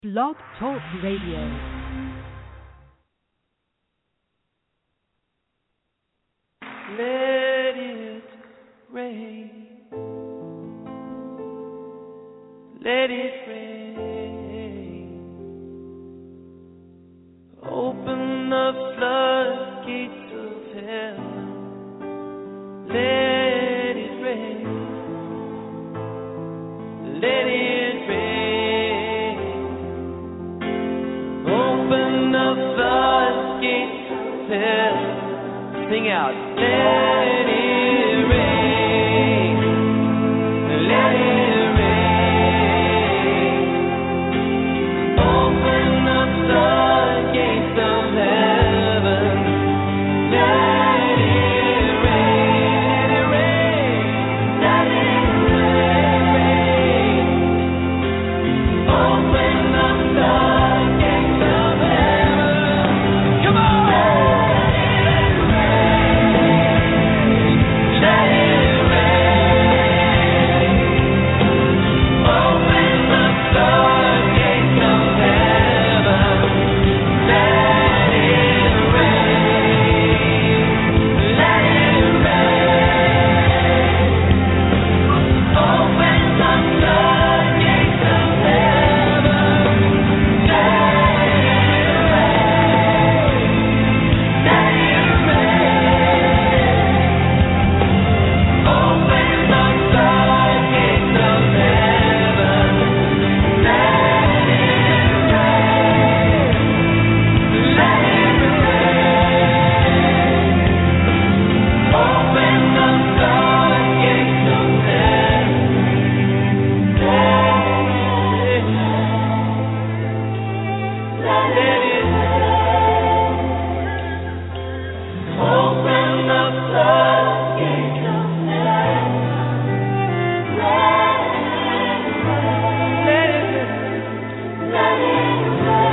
Blog Talk Radio. Let it rain. Let it rain. Open the floodgates of heaven. Let it rain. Let it rain. Open the floodgates of heaven. Sing out. Let it rain. Let it rain. Open the floodgates of heaven. Let it rain. Let it rain. Open the floodgates of heaven. Come on. Let it rain. Open the floodgates of heaven. Let it rain. Let it rain. Open the floodgates of heaven. Let it rain. Let it rain. Open the floodgates of heaven. Let it rain. Let it rain. Open the floodgates of heaven. Let it rain. Open the floodgates of heaven. Let it rain. Let it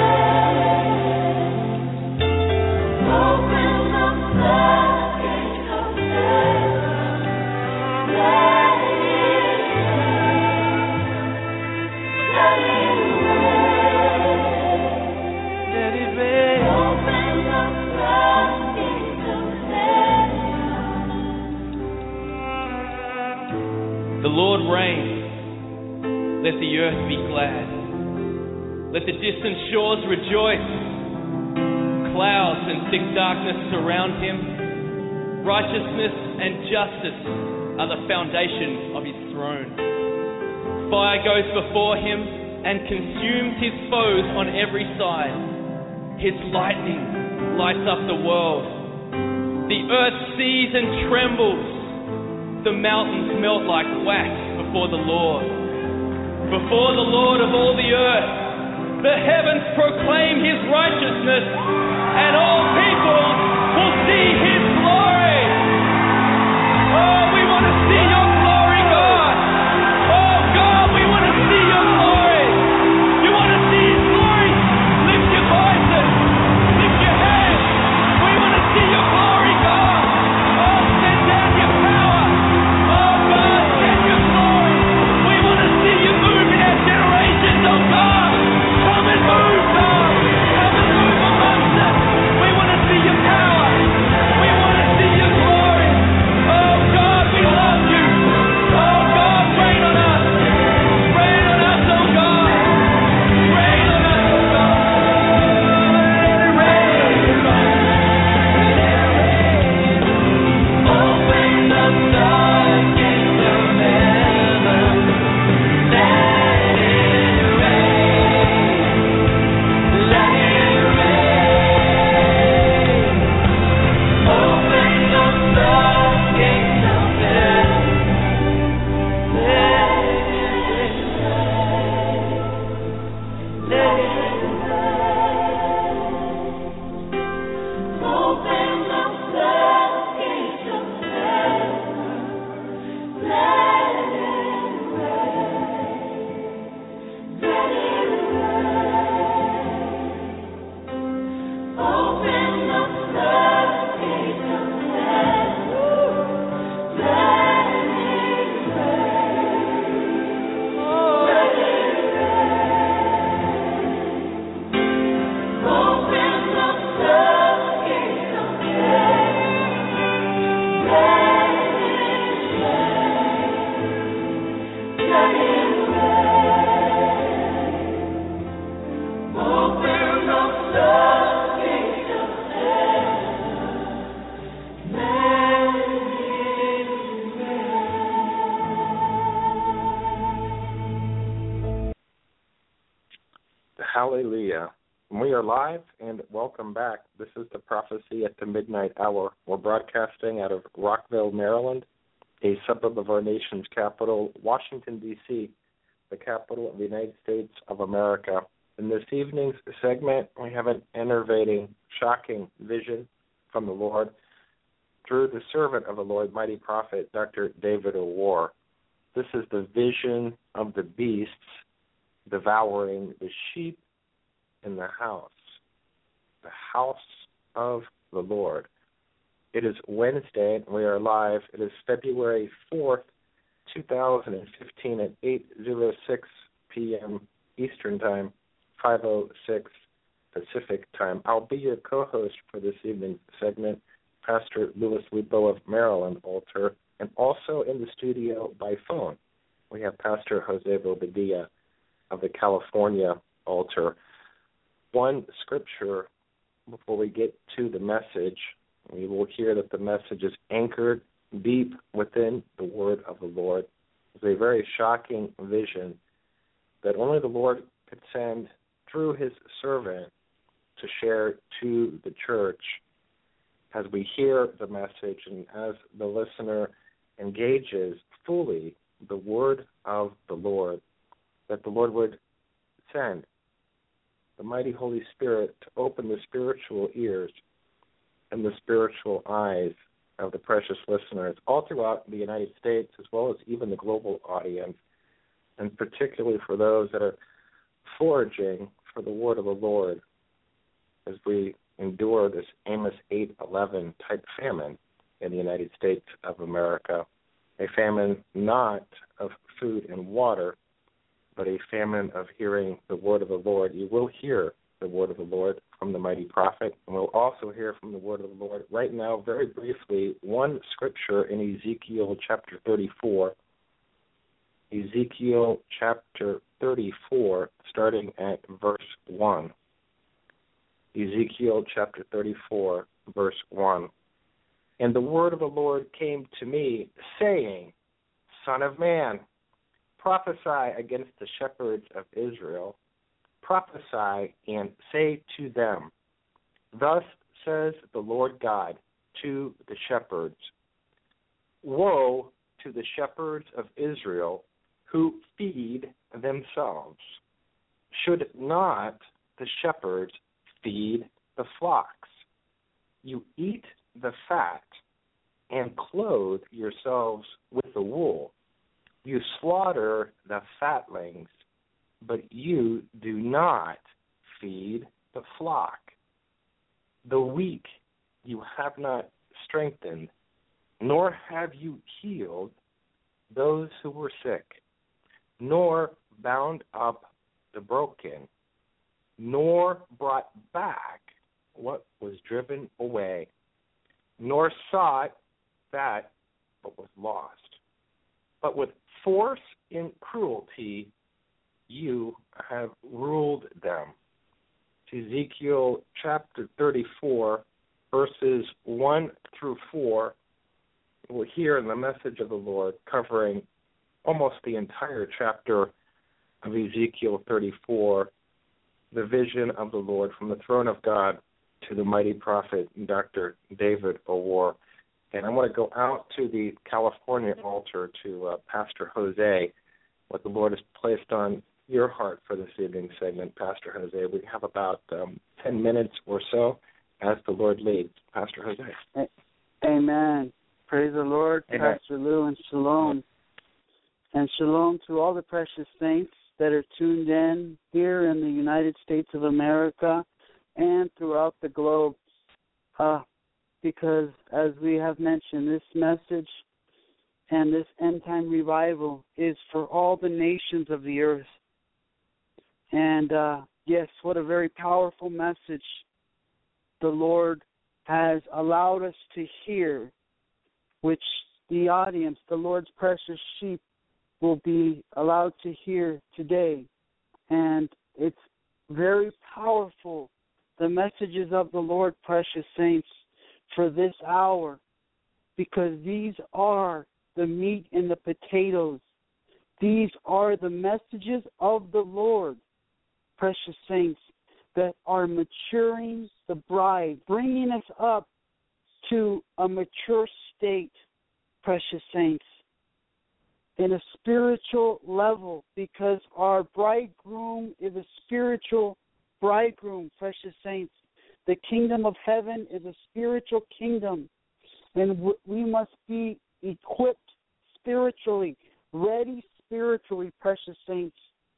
rain. Open the floodgates of heaven. Let it rain. Let it rain. Let it rain. Open the floodgates of heaven. The Lord reigns. Let the earth be glad. Let the distant shores rejoice. Clouds and thick darkness surround him. Righteousness and justice are the foundation of his throne. Fire goes before him and consumes his foes on every side. His lightning lights up the world. The earth sees and trembles. The mountains melt like wax before the Lord. Before the Lord of all the earth, the heavens proclaim his righteousness, and all people will see his glory. Oh, we want to see your glory, God. Oh, God, we want to see your glory. You want to see his glory? Lift your voices. Lift your hands. We want to see your glory, God. Oh, send down your power. Oh, God, send your glory. We want to see you move in our generations, oh, God. Come and move, God. Come and move amongst us. We Hallelujah. We are live and welcome back. This is the prophecy at the midnight hour. We're broadcasting out of Rockville, Maryland, a suburb of our nation's capital, Washington, D.C., the capital of the United States of America. In this evening's segment, we have an enervating, shocking vision from the Lord through the servant of the Lord, mighty prophet Dr. David O'War. This is the vision of the beasts devouring the sheep in the house, the house of the Lord. It is Wednesday, and we are live. It is February 4th, 2015 at 8.06 p.m. Eastern Time, 5.06 Pacific Time. I'll be your co-host for this evening's segment, Pastor Louis Lupo of Maryland Altar, and also in the studio by phone, we have Pastor Jose Bobadilla of the California Altar. One scripture before we get to the message. We will hear that the message is anchored deep within the word of the Lord. It's a very shocking vision that only the Lord could send through his servant to share to the church as we hear the message and as the listener engages fully the word of the Lord, that the Lord would send the mighty Holy Spirit to open the spiritual ears and the spiritual eyes of the precious listeners all throughout the United States as well as even the global audience, and particularly for those that are foraging for the word of the Lord as we endure this Amos 8:11 type famine in the United States of America, a famine not of food and water, but a famine of hearing the word of the Lord. You will hear the word of the Lord from the mighty prophet, and we'll also hear from the word of the Lord right now, very briefly, one scripture in Ezekiel chapter 34. Ezekiel chapter 34, starting at verse 1. Ezekiel chapter 34, verse 1. And the word of the Lord came to me, saying, Son of man, prophesy against the shepherds of Israel, prophesy and say to them, Thus says the Lord God to the shepherds Woe to the shepherds of Israel who feed themselves. Should not the shepherds feed the flocks? You eat the fat and clothe yourselves with the wool. You slaughter the fatlings, but you do not feed the flock. The weak you have not strengthened, nor have you healed those who were sick, nor bound up the broken, nor brought back what was driven away, nor sought that what was lost. But with force and cruelty you have ruled them. Ezekiel chapter 34, verses 1 through 4, we'll hear in the message of the Lord covering almost the entire chapter of Ezekiel 34, the vision of the Lord from the throne of God to the mighty prophet Dr. David O'War. And I want to go out to the California altar to uh, Pastor Jose, what the Lord has placed on your heart for this evening segment, Pastor Jose. We have about um, 10 minutes or so as the Lord leads. Pastor Jose. Amen. Praise the Lord, Amen. Pastor Lou, and shalom. And shalom to all the precious saints that are tuned in here in the United States of America and throughout the globe. Uh, because, as we have mentioned, this message and this end time revival is for all the nations of the earth. And uh, yes, what a very powerful message the Lord has allowed us to hear, which the audience, the Lord's precious sheep, will be allowed to hear today. And it's very powerful, the messages of the Lord, precious saints, for this hour, because these are the meat and the potatoes. These are the messages of the Lord precious saints, that are maturing the bride, bringing us up to a mature state, precious saints, in a spiritual level, because our bridegroom is a spiritual bridegroom, precious saints. The kingdom of heaven is a spiritual kingdom, and we must be equipped spiritually, ready spiritually, precious saints.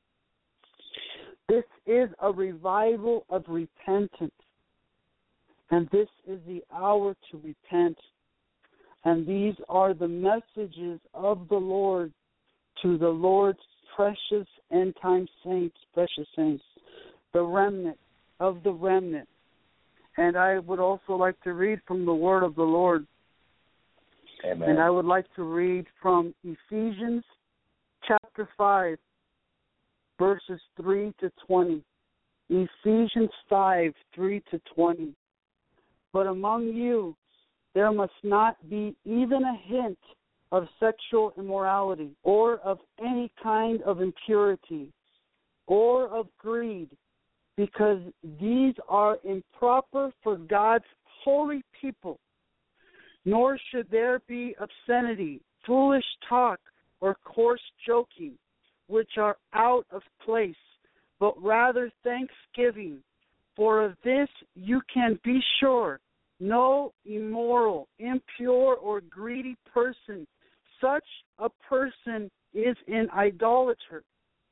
This is a revival of repentance. And this is the hour to repent. And these are the messages of the Lord to the Lord's precious end time saints, precious saints, the remnant of the remnant. And I would also like to read from the word of the Lord. Amen. And I would like to read from Ephesians chapter 5, verses 3 to 20. Ephesians 5, 3 to 20. But among you there must not be even a hint of sexual immorality, or of any kind of impurity, or of greed, because these are improper for God's holy people. Nor should there be obscenity, foolish talk, or coarse joking, which are out of place, but rather thanksgiving. For of this you can be sure no immoral, impure, or greedy person, such a person is an idolater,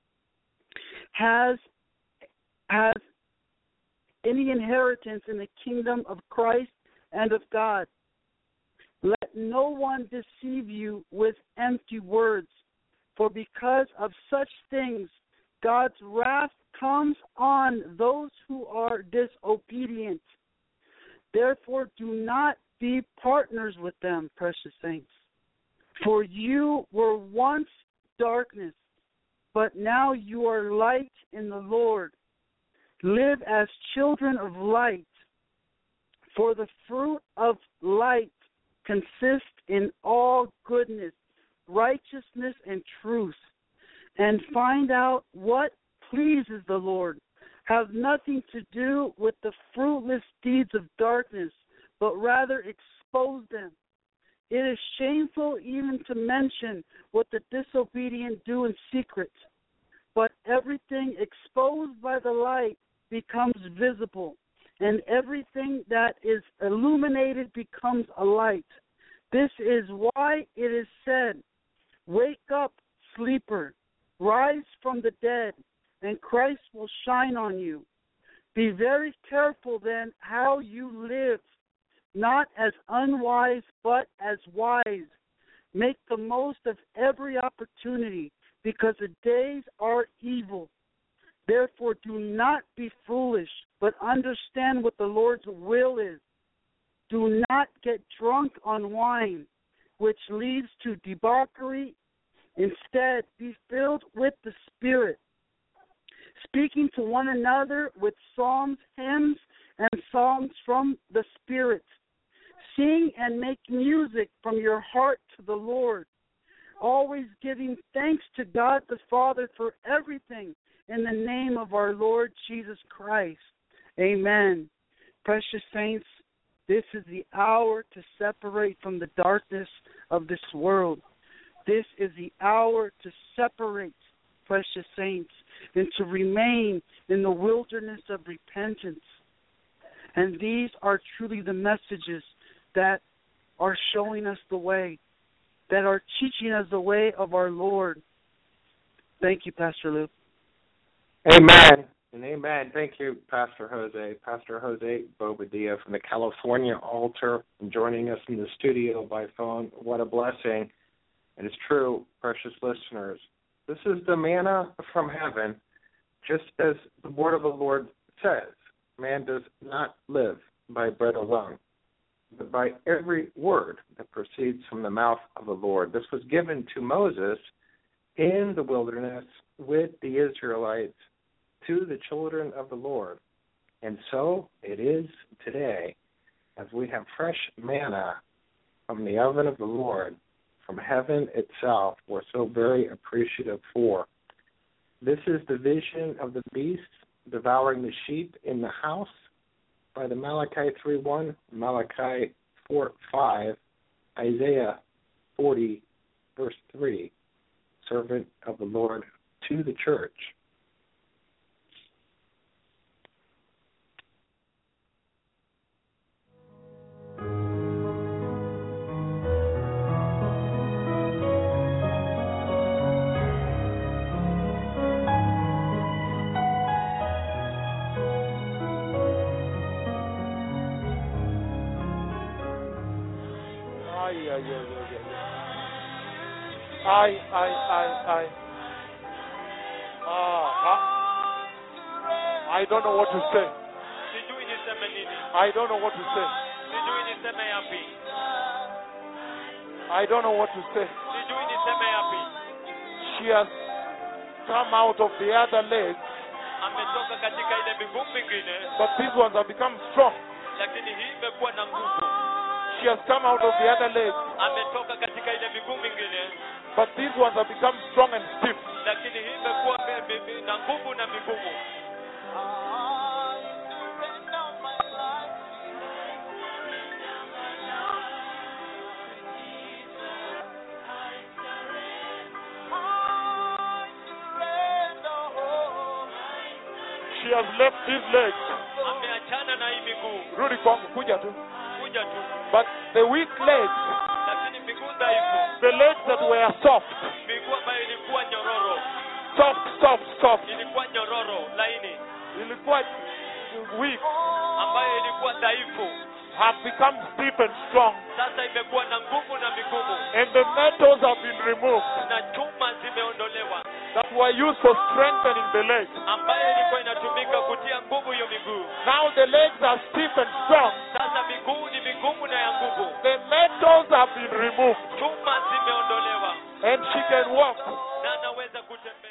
has has any inheritance in the kingdom of Christ and of God. Let no one deceive you with empty words, for because of such things God's wrath comes on those who are disobedient. Therefore, do not be partners with them, precious saints. For you were once darkness, but now you are light in the Lord. Live as children of light. For the fruit of light consists in all goodness, righteousness, and truth. And find out what pleases the Lord have nothing to do with the fruitless deeds of darkness, but rather expose them. It is shameful even to mention what the disobedient do in secret, but everything exposed by the light becomes visible, and everything that is illuminated becomes a light. This is why it is said, Wake up, sleeper, rise from the dead and Christ will shine on you. Be very careful then how you live, not as unwise, but as wise. Make the most of every opportunity, because the days are evil. Therefore, do not be foolish, but understand what the Lord's will is. Do not get drunk on wine, which leads to debauchery. Instead, be filled with the Spirit speaking to one another with psalms, hymns, and songs from the Spirit. Sing and make music from your heart to the Lord, always giving thanks to God the Father for everything in the name of our Lord Jesus Christ. Amen. Precious saints, this is the hour to separate from the darkness of this world. This is the hour to separate, precious saints, and to remain in the wilderness of repentance. And these are truly the messages that are showing us the way, that are teaching us the way of our Lord. Thank you, Pastor Luke. Amen. And amen. Thank you, Pastor Jose. Pastor Jose Bobadilla from the California altar joining us in the studio by phone. What a blessing. And it's true, precious listeners. This is the manna from heaven, just as the word of the Lord says. Man does not live by bread alone, but by every word that proceeds from the mouth of the Lord. This was given to Moses in the wilderness with the Israelites to the children of the Lord. And so it is today, as we have fresh manna from the oven of the Lord from heaven itself we're so very appreciative for. This is the vision of the beast devouring the sheep in the house by the Malachi 3:1, Malachi 4:5, Isaiah 40 verse 3, servant of the Lord to the church. Ay, ay, ay, ay, ay. Ay, ay, ay, ay. Ah, ah. I don't know what to say. sijui niseme nini I don't know what to say. sijui niseme yapi I don't know what to say. sijui niseme yapi She has come out of the other leg, ametoka katika ile miguu mingine but these ones have become strong. lakini hii imekuwa na nguvu She has come out of the other leg, ametoka katika ile miguu mingine but these ones have become strong and stiff. lakini hii imekuwa mi- mi- mi- na nguvu na migumu She has left these legs. ameachana na hii miguu Rudi kwangu, kuja tu. kuja tu But the weak legs, lakini miguu dhaifu the legs that were soft, miguu ambayo ilikuwa nyororo soft, soft, soft, ilikuwa nyororo laini ilikuwa weak, ambayo ilikuwa dhaifu have become stiff and strong. sasa imekuwa na nguvu na migumu And the metals have been removed na chuma zimeondolewa that were used for strengthening the legs. ambayo ilikuwa inatumika kutia nguvu hiyo miguu Now the legs are stiff and strong. sasa miguu ni migumu na ya nguvu The metals have been removed chuma zimeondolewa and she can walk. na anaweza kutembea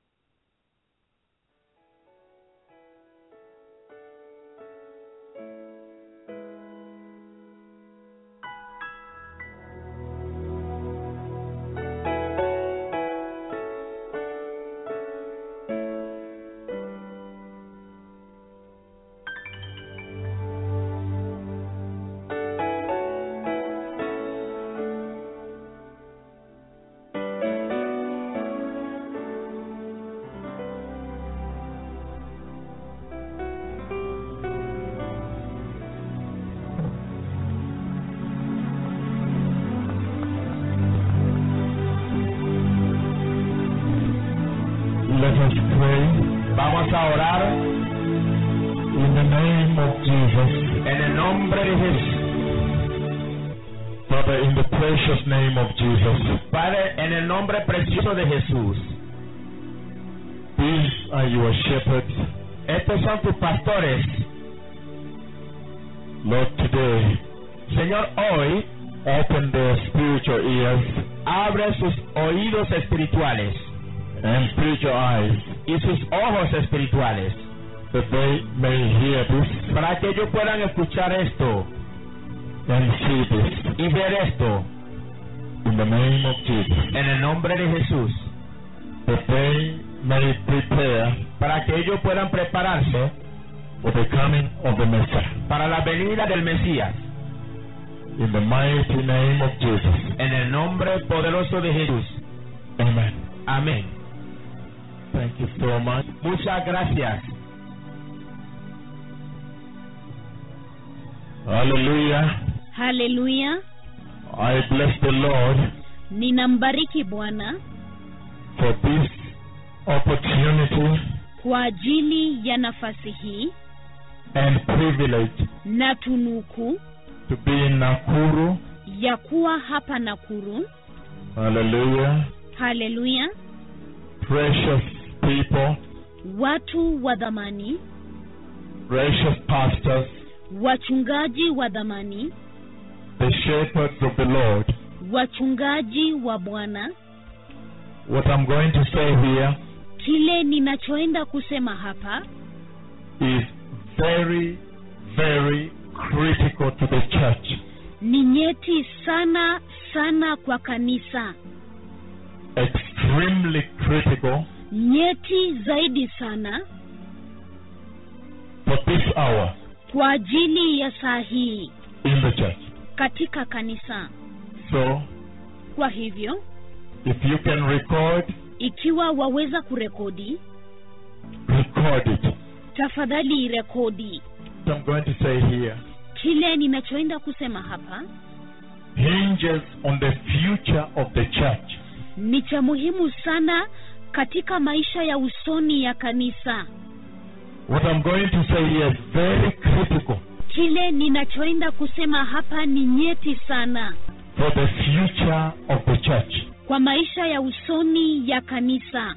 Let us pray. Vamos a orar in the name of Jesus. En el nombre de Jesús. Father, in the precious name of Jesus. Padre, en el nombre precioso de Jesús. These are your shepherds. Estos son tus pastores. Lord, today, Señor, hoy, open their spiritual ears. Abre sus oídos espirituales. And spiritual eyes. Y sus ojos espirituales. That they may hear this. Para que ellos puedan escuchar esto. And see this. Y ver esto. In the name of Jesus. En el nombre de Jesús. That they may prepare. Para que ellos puedan prepararse. For the coming of the Messiah. Para la venida del Mesías. In the mighty name of Jesus. En el nombre poderoso de Jesús. Amen. Amén. Thank you so much. Muchas gracias. Hallelujah. haleluya I bless the Lord ninambariki bwana for this opportunity kwa ajili ya nafasi hii and privilege na tunuku to be in Nakuru. ya kuwa hapa nakuru Hallelujah. haleluya Precious people, watu wa dhamani precious pastors, wachungaji wa dhamani the shepherds of the Lord. wachungaji wa bwana What I'm going to say here kile ninachoenda kusema hapa is very, very critical to the church. ni nyeti sana sana kwa kanisa Extremely critical nyeti zaidi sana hour kwa ajili ya saa hii in the church. katika kanisa So, kwa hivyo if you can record, ikiwa waweza kurekodi record it. tafadhali rekodi So I'm going to say here kile ninachoenda kusema hapa hinges on the future of the church. ni cha muhimu sana katika maisha ya usoni ya kanisa What I'm going to say here is very critical kile ninachoenda kusema hapa ni nyeti sana for the future of the church. kwa maisha ya usoni ya kanisa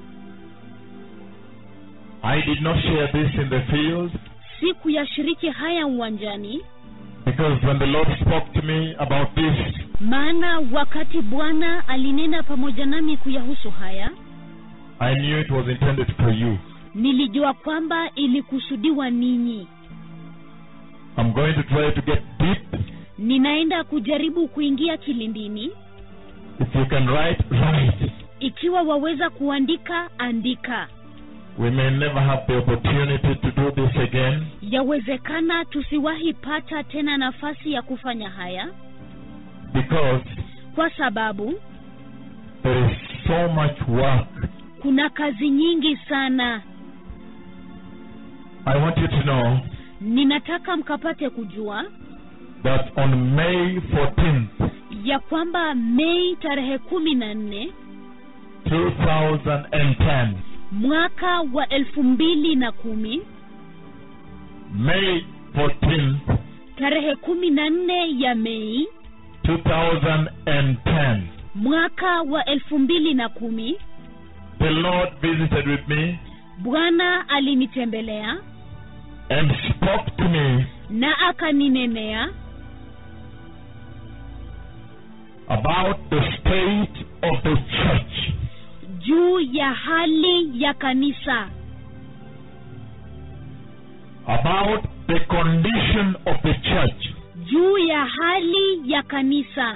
I did not share this in the field siku ya shiriki haya uwanjani because when the Lord spoke to me about this, maana wakati bwana alinena pamoja nami kuyahusu haya I knew it was intended for you. nilijua kwamba ilikusudiwa ninyi I'm going to try to get deep. ninaenda kujaribu kuingia kilindini If you can write, write. ikiwa waweza kuandika andika We may never have the opportunity to do this again yawezekana tusiwahi pata tena nafasi ya kufanya haya because kwa sababu there is so much work. kuna kazi nyingi sana I want you to know ninataka mkapate kujua that on May 14th, ya kwamba mei tarehe kumi na nne 2010, mwaka wa elfu mbili na kumi May 14th, tarehe kumi na nne ya mei 2010, mwaka wa elfu mbili na kumi the Lord visited with me bwana alinitembelea and spoke to me na akaninenea about the state of the church. juu ya hali ya kanisa about the condition of the church. juu ya hali ya kanisa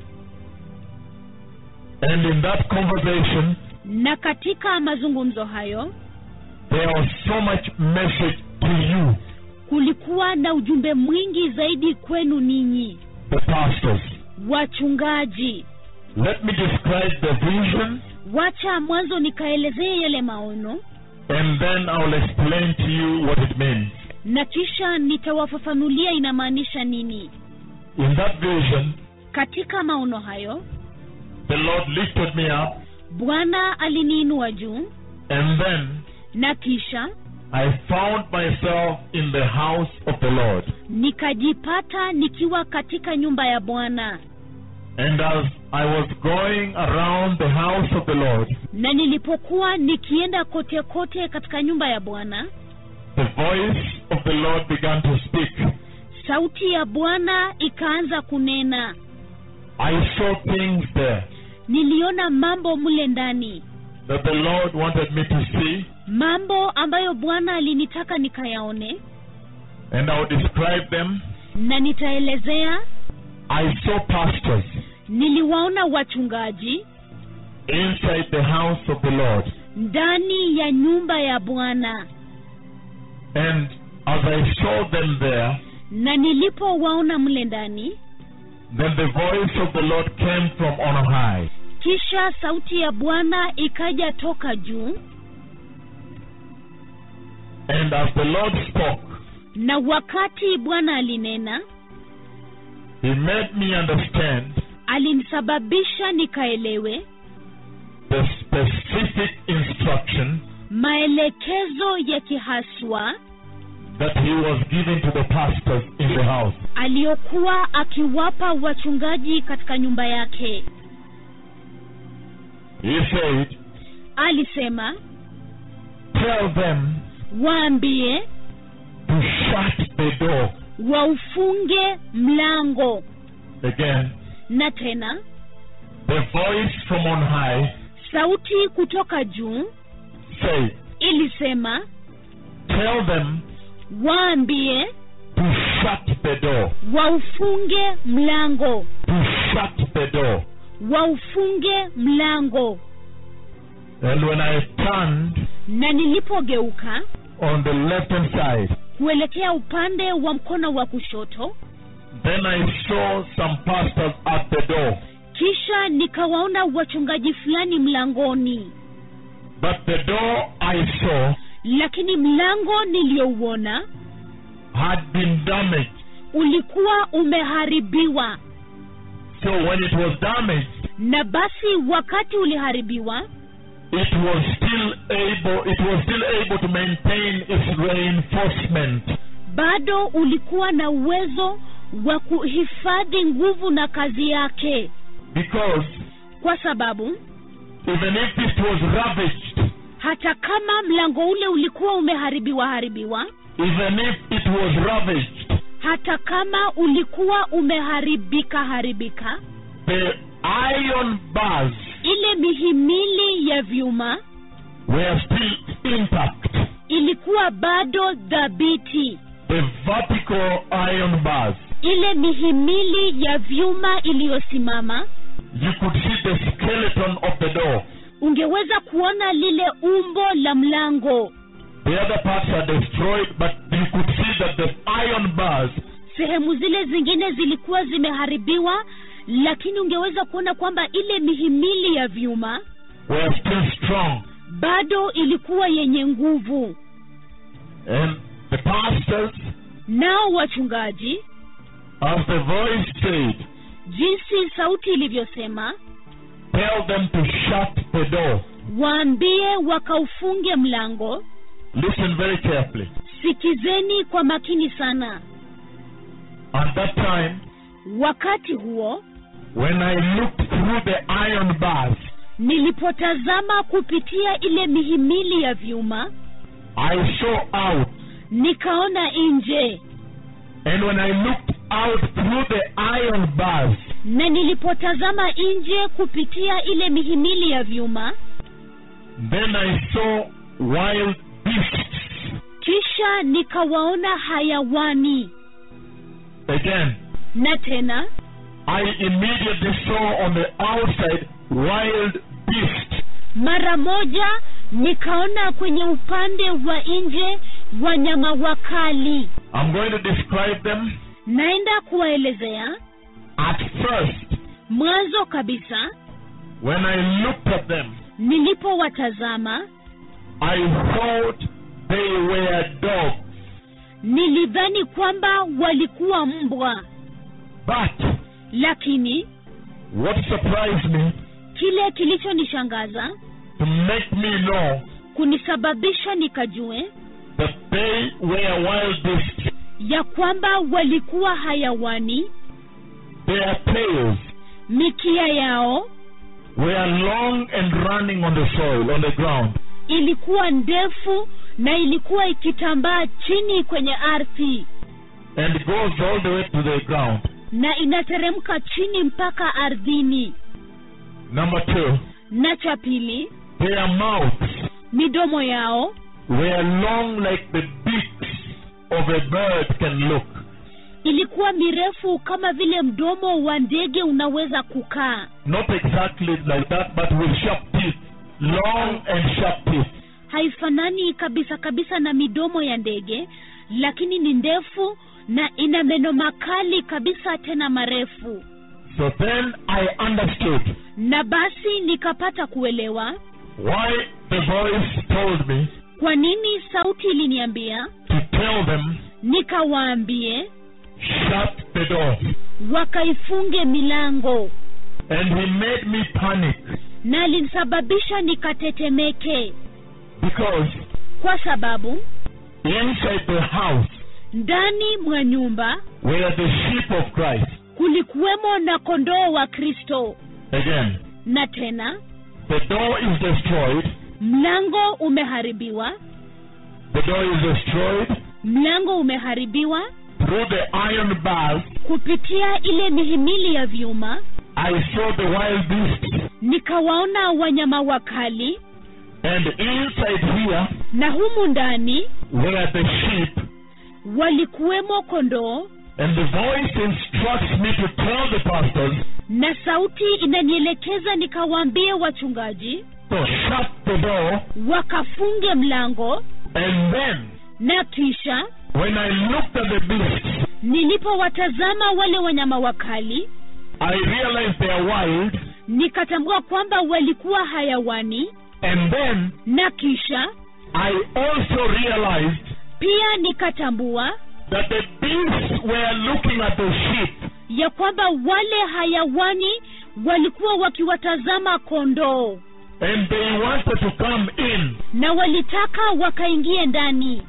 And in that conversation, na katika mazungumzo hayo there was so much message to you, kulikuwa na ujumbe mwingi zaidi kwenu ninyi the pastors. wachungaji Let me describe the vision wacha mwanzo nikaelezee yale maono and then I'll explain to you what it means. na kisha nitawafafanulia inamaanisha nini In that vision, katika maono hayo the Lord lifted me up bwana aliniinua juu and then na kisha I found myself in the house of the Lord. nikajipata nikiwa katika nyumba ya bwana And as I was going around the house of the Lord, na nilipokuwa nikienda kote kote katika nyumba ya bwana the voice of the Lord began to speak. sauti ya bwana ikaanza kunena I saw things there niliona mambo mle ndani that the Lord wanted me to see, mambo ambayo bwana alinitaka nikayaone and I will describe them. na nitaelezea I saw pastors niliwaona wachungaji inside the house of the Lord, ndani ya nyumba ya bwana and as I saw them there, na nilipowaona mle ndani then the voice of the Lord came from on high, kisha sauti ya bwana ikaja toka juu and as the Lord spoke, na wakati bwana alinena He made me understand alinisababisha nikaelewe the specific instruction maelekezo ya kihaswa that He was giving to the pastors in the house. aliyokuwa akiwapa wachungaji katika nyumba yake He said, alisema Tell them waambie to shut the door. waufunge mlango Again, na tena the voice from on high sauti kutoka juu said, ilisema Tell them waambie to shut the door. waufunge mlango To shut the door. waufunge mlango And when I turned na nilipogeuka on the left hand side, kuelekea upande wa mkono wa kushoto Then I saw some pastors at the door. kisha nikawaona wachungaji fulani mlangoni But the door I saw lakini mlango niliyouona had been damaged. ulikuwa umeharibiwa So when it was damaged, na basi wakati uliharibiwa it was still able it was still able to maintain its reinforcement. bado ulikuwa na uwezo wa kuhifadhi nguvu na kazi yake Because kwa sababu even if it was ravaged, hata kama mlango ule ulikuwa umeharibiwa haribiwa even if it was ravaged, hata kama ulikuwa umeharibika haribika the iron bars ile mihimili ya vyuma were still intact. ilikuwa bado dhabiti The vertical iron bars. ile mihimili ya vyuma iliyosimama You could see the skeleton of the door. ungeweza kuona lile umbo la mlango The other parts are destroyed, but you could see that the iron bars sehemu zile zingine zilikuwa zimeharibiwa lakini ungeweza kuona kwamba ile mihimili ya vyuma were still strong. bado ilikuwa yenye nguvu And the pastors, nao wachungaji as the voice said, jinsi sauti ilivyosema tell them to shut the door. waambie wakaufunge mlango Listen very carefully. sikizeni kwa makini sana At that time, wakati huo when I looked through the iron bars, nilipotazama kupitia ile mihimili ya vyuma I saw out. nikaona nje And when I looked out through the iron bars, na nilipotazama nje kupitia ile mihimili ya vyuma then I saw wild beasts. kisha nikawaona hayawani Again, na tena I immediately saw on the outside wild beasts. mara moja nikaona kwenye upande wa nje wanyama wakali I'm going to describe them. naenda kuwaelezea At first, mwanzo kabisa when I looked at them, nilipowatazama I thought they were dogs. nilidhani kwamba walikuwa mbwa But lakini what surprised me kile kilichonishangaza to make me know kunisababisha nikajue that they were wild beasts, ya kwamba walikuwa hayawani their tails mikia yao were long and running on the soil, on the ground. ilikuwa ndefu na ilikuwa ikitambaa chini kwenye ardhi and goes all the way to the ground. na inateremka chini mpaka ardhini Number two, na cha pili their mouths midomo yao were long like the beaks of a bird can look. ilikuwa mirefu kama vile mdomo wa ndege unaweza kukaa Not exactly like that, but with sharp teeth. Long and sharp teeth. haifanani kabisa kabisa na midomo ya ndege lakini ni ndefu na ina meno makali kabisa tena marefu So then I understood na basi nikapata kuelewa why the voice told me kwa nini sauti iliniambia to tell them, nikawaambie shut the door. wakaifunge milango And he made me panic na alinisababisha nikatetemeke because kwa sababu inside the house ndani mwa nyumba were the sheep of Christ. kulikuwemo na kondoo wa kristo Again, na tena the door is destroyed. mlango umeharibiwa The door is destroyed mlango umeharibiwa through the iron bars. kupitia ile mihimili ya vyuma I saw the wild beasts, nikawaona wanyama wakali and inside here na humu ndani were the sheep. walikuwemo kondoo And the voice instructs me to tell the pastors na sauti inanielekeza nikawaambie wachungaji to shut the door wakafunge mlango and then na kisha when I looked at the beasts, nilipowatazama wale wanyama wakali I realized they are wild, nikatambua kwamba walikuwa hayawani and then na kisha I also realized pia nikatambua that the beasts were looking at the sheep. ya kwamba wale hayawani walikuwa wakiwatazama kondoo And they wanted to come in. na walitaka wakaingie ndani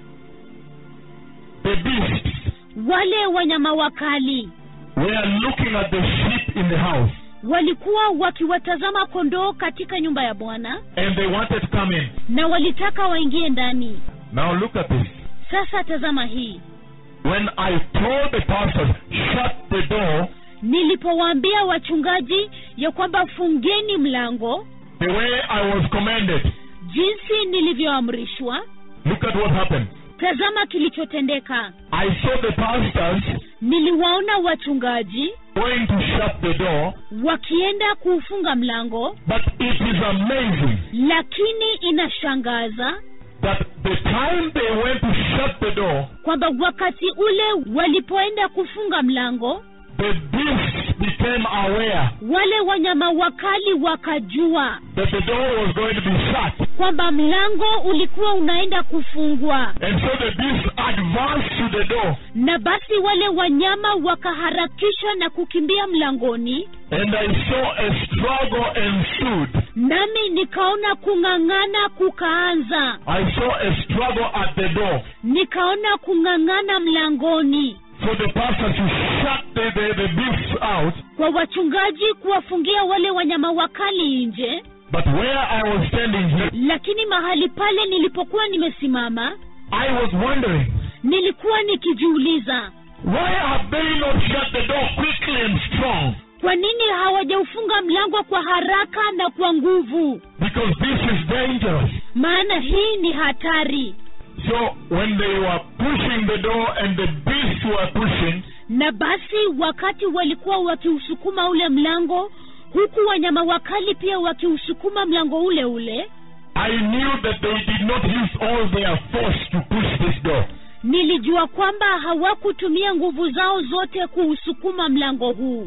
The beasts wale wanyama wakali were looking at the sheep in the house. walikuwa wakiwatazama kondoo katika nyumba ya bwana And they wanted to come in. na walitaka waingie ndani Now look at this. sasa tazama hii When I told the pastors, shut the door, nilipowaambia wachungaji ya kwamba fungeni mlango the way I was commanded, jinsi nilivyoamrishwa look at what happened. tazama kilichotendeka I saw the pastors niliwaona wachungaji going to shut the door, wakienda kuufunga mlango but it is amazing lakini inashangaza that the time they went to shut the door, kwamba wakati ule walipoenda kufunga mlango the beasts became aware wale wanyama wakali wakajua that the door was going to be shut. kwamba mlango ulikuwa unaenda kufungwa And so the beasts advanced to the door, na basi wale wanyama wakaharakisha na kukimbia mlangoni and I saw a struggle ensued. nami nikaona kung'ang'ana kukaanza I saw a struggle at the door nikaona kung'ang'ana mlangoni for the pastors to shut the, the, the beasts out. kwa wachungaji kuwafungia wale wanyama wakali nje But where I was standing here, lakini mahali pale nilipokuwa nimesimama I was wondering, nilikuwa nikijiuliza why have they not shut the door quickly and strong? kwa nini hawajaufunga mlango kwa haraka na kwa nguvu Because this is dangerous. maana hii ni hatari So when they were pushing the door and the beasts were pushing, na basi wakati walikuwa wakiusukuma ule mlango huku wanyama wakali pia wakiusukuma mlango ule ule I knew that they did not use all their force to push this door. nilijua kwamba hawakutumia nguvu zao zote kuusukuma mlango huu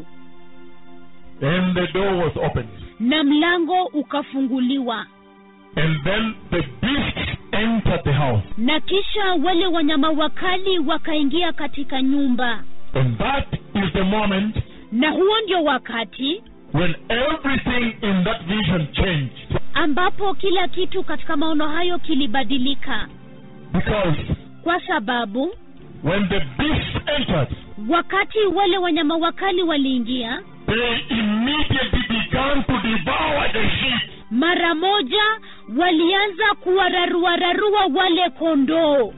And the door was opened. na mlango ukafunguliwa And then the beasts entered the house. na kisha wale wanyama wakali wakaingia katika nyumba And that is the moment na huo ndio wakati when everything in that vision changed. ambapo kila kitu katika maono hayo kilibadilika Because kwa sababu when the beasts entered, wakati wale wanyama wakali waliingia they immediately began to devour the sheep. mara moja walianza kuwararuararua wale kondoo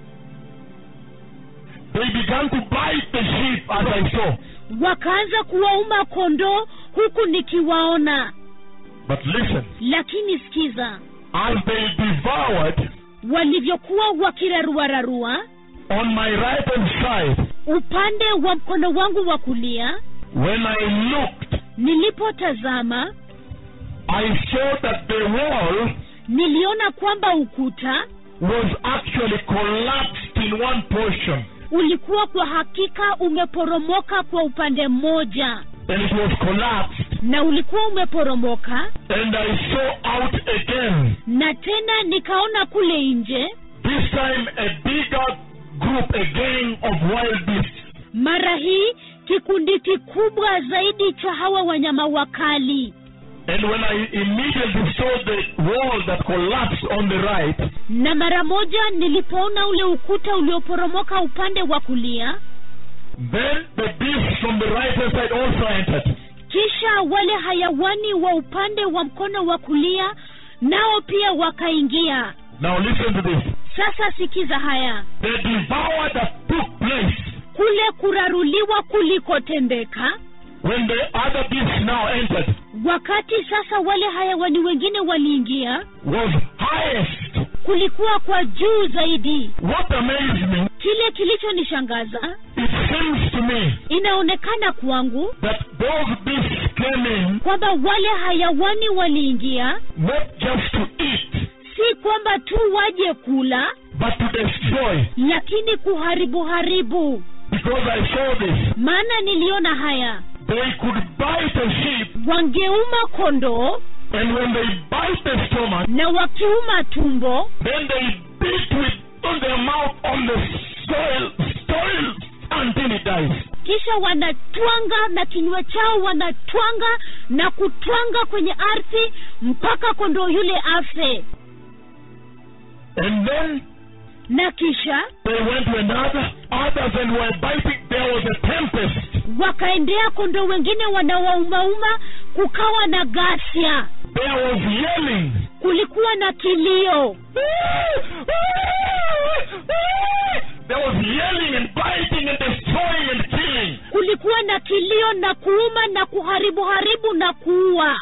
They began to bite the sheep as I saw. wakaanza kuwauma kondoo huku nikiwaona But listen, lakini sikiza as they devoured, walivyokuwa wakiraruararua on my right hand side, upande wa mkono wangu wa kulia when I looked, nilipotazama I saw that the wall niliona kwamba ukuta was actually collapsed in one portion. ulikuwa kwa hakika umeporomoka kwa upande mmoja And it was collapsed. na ulikuwa umeporomoka And I saw out again, na tena nikaona kule nje this time a bigger group, a gang of wild beasts. mara hii kikundi kikubwa zaidi cha hawa wanyama wakali And when I immediately saw the wall that collapsed on the right, na mara moja nilipoona ule ukuta ulioporomoka upande wa kulia then the beasts from the right hand side also entered. kisha wale hayawani wa upande wa mkono wa kulia nao pia wakaingia Now listen to this. sasa sikiza haya The devour that took place kule kuraruliwa kulikotendeka when the other beasts now entered wakati sasa wale hayawani wengine waliingia was highest. kulikuwa kwa juu zaidi What amazed me, kile kilichonishangaza it seems to me inaonekana kwangu that those beasts came in kwamba wale hayawani waliingia not just to eat, si kwamba tu waje kula but to destroy. lakini kuharibu haribu Because I saw this. maana niliona haya They could bite a sheep, wangeuma kondoo and when they bite the stomach, na wakiuma tumbo then they beat with on their mouth on the soil, soil until it dies. kisha wanatwanga na kinywa chao wanatwanga na kutwanga kwenye ardhi mpaka kondoo yule afe And then na kisha they went to another, others and were biting. There was a tempest. wakaendea kondoo wengine wanawaumauma kukawa na ghasia There was yelling. kulikuwa na kilio There was yelling and biting and destroying and killing. kulikuwa na kilio na kuuma na kuharibu haribu na kuua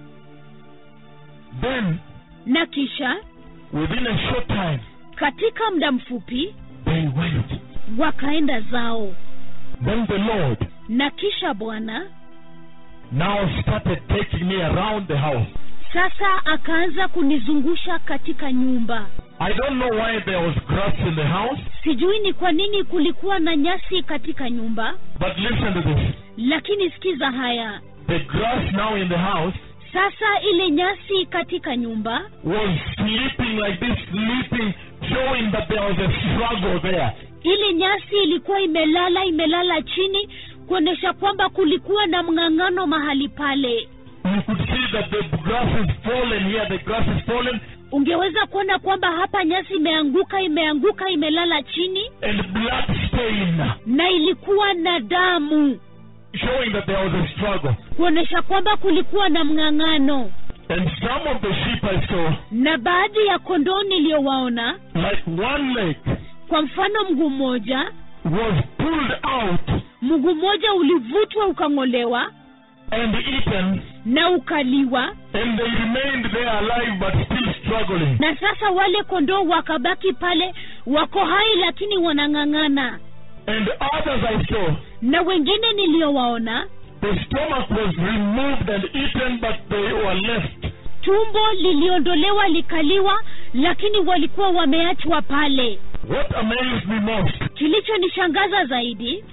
Then, na kisha within a short time, katika muda mfupi they went. wakaenda zao Then the Lord na kisha bwana now started taking me around the house. sasa akaanza kunizungusha katika nyumba I don't know why there was grass in the house, sijui ni kwa nini kulikuwa na nyasi katika nyumba but listen to this. lakini sikiza haya The grass now in the house sasa ile nyasi katika nyumba was sleeping like this, sleeping, showing that there was a struggle there. ile nyasi ilikuwa imelala imelala chini kuonyesha kwamba kulikuwa na mng'ang'ano mahali pale You could see that the grass is fallen here, the grass is fallen, ungeweza kuona kwamba hapa nyasi imeanguka imeanguka imelala chini and blood stain, na ilikuwa na damu showing that there was a struggle. kuonyesha kwamba kulikuwa na mng'ang'ano And some of the sheep I saw, na baadhi ya kondoo niliyowaona like one leg, kwa mfano mguu mmoja was pulled out mguu mmoja ulivutwa ukang'olewa and eaten, na ukaliwa and they remained there alive but still struggling. na sasa wale kondoo wakabaki pale wako hai lakini wanang'ang'ana And others I saw, na wengine niliyowaona the stomach was removed and eaten, but they were left. tumbo liliondolewa likaliwa lakini walikuwa wameachwa pale What amazed me most, kilichonishangaza zaidi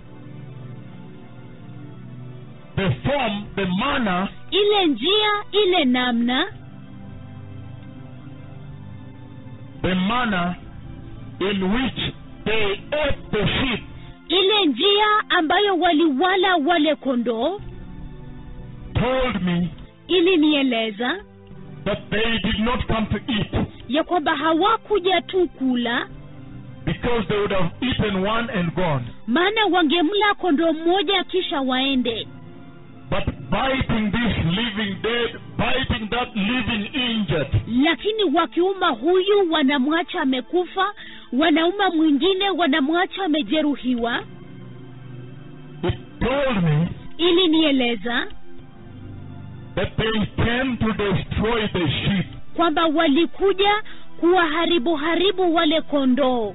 the form, the manner ile njia ile namna the manner in which they ate the sheep ile njia ambayo waliwala wale kondoo told me ilinieleza that they did not come to eat ya kwamba hawakuja tu kula because they would have eaten one and gone. maana wangemla kondoo mmoja kisha waende But biting this living dead, biting that living injured, lakini wakiuma huyu wanamwacha amekufa wanauma mwingine wanamwacha amejeruhiwa it told me ilinieleza that they came to destroy the sheep. kwamba walikuja kuwaharibu haribu wale kondoo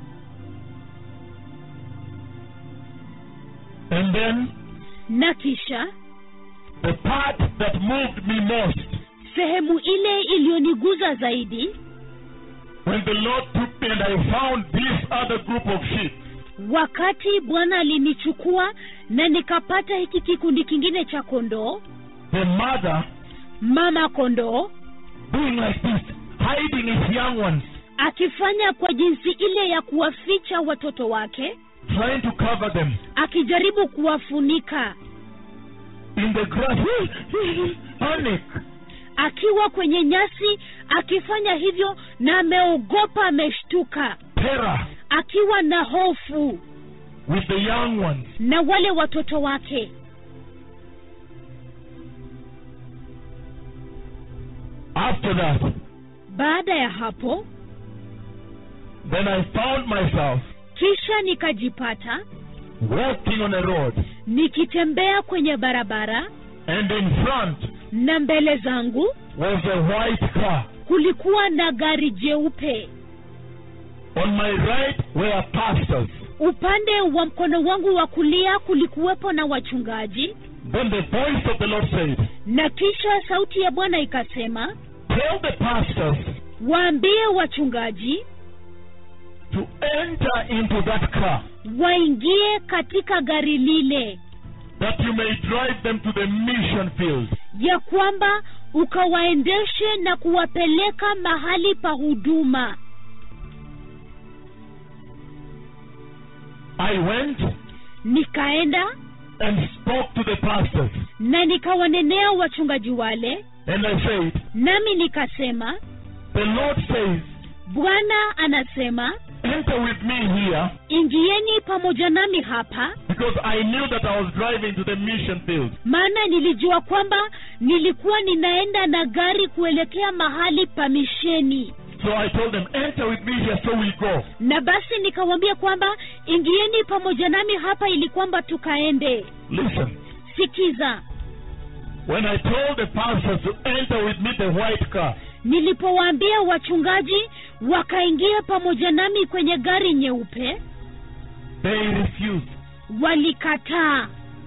And then na kisha the part that moved me most sehemu ile iliyoniguza zaidi when the Lord took me and I found this other group of sheep. wakati bwana alinichukua na nikapata hiki kikundi kingine cha kondoo The mother mama kondoo doing like this, hiding his young ones, akifanya kwa jinsi ile ya kuwaficha watoto wake trying to cover them akijaribu kuwafunika in the grass. Panic. akiwa kwenye nyasi akifanya hivyo na ameogopa ameshtuka terror akiwa na hofu with the young ones. na wale watoto wake After that, baada ya hapo then I found myself kisha nikajipata walking on a road, nikitembea kwenye barabara and in front na mbele zangu was a white car. kulikuwa na gari jeupe On my right were pastors. upande wa mkono wangu wa kulia kulikuwepo na wachungaji Then the voice of the Lord said, na kisha sauti ya bwana ikasema Tell the pastors waambie wachungaji to enter into that car, waingie katika gari lile that you may drive them to the mission field. ya kwamba ukawaendeshe na kuwapeleka mahali pa huduma I went nikaenda and spoke to the pastors, na nikawanenea wachungaji wale and I said, nami nikasema The Lord says, bwana anasema Enter with me here, ingieni pamoja nami hapa because I knew that I was driving to the mission field. maana nilijua kwamba nilikuwa ninaenda na gari kuelekea mahali pa misheni So I told them, Enter with me here, so we go. na basi nikawambia kwamba ingieni pamoja nami hapa ili kwamba tukaende Listen, sikiza when I told the pastors to enter with me the white car, nilipowaambia wachungaji wakaingia pamoja nami kwenye gari nyeupe they refused. walikataa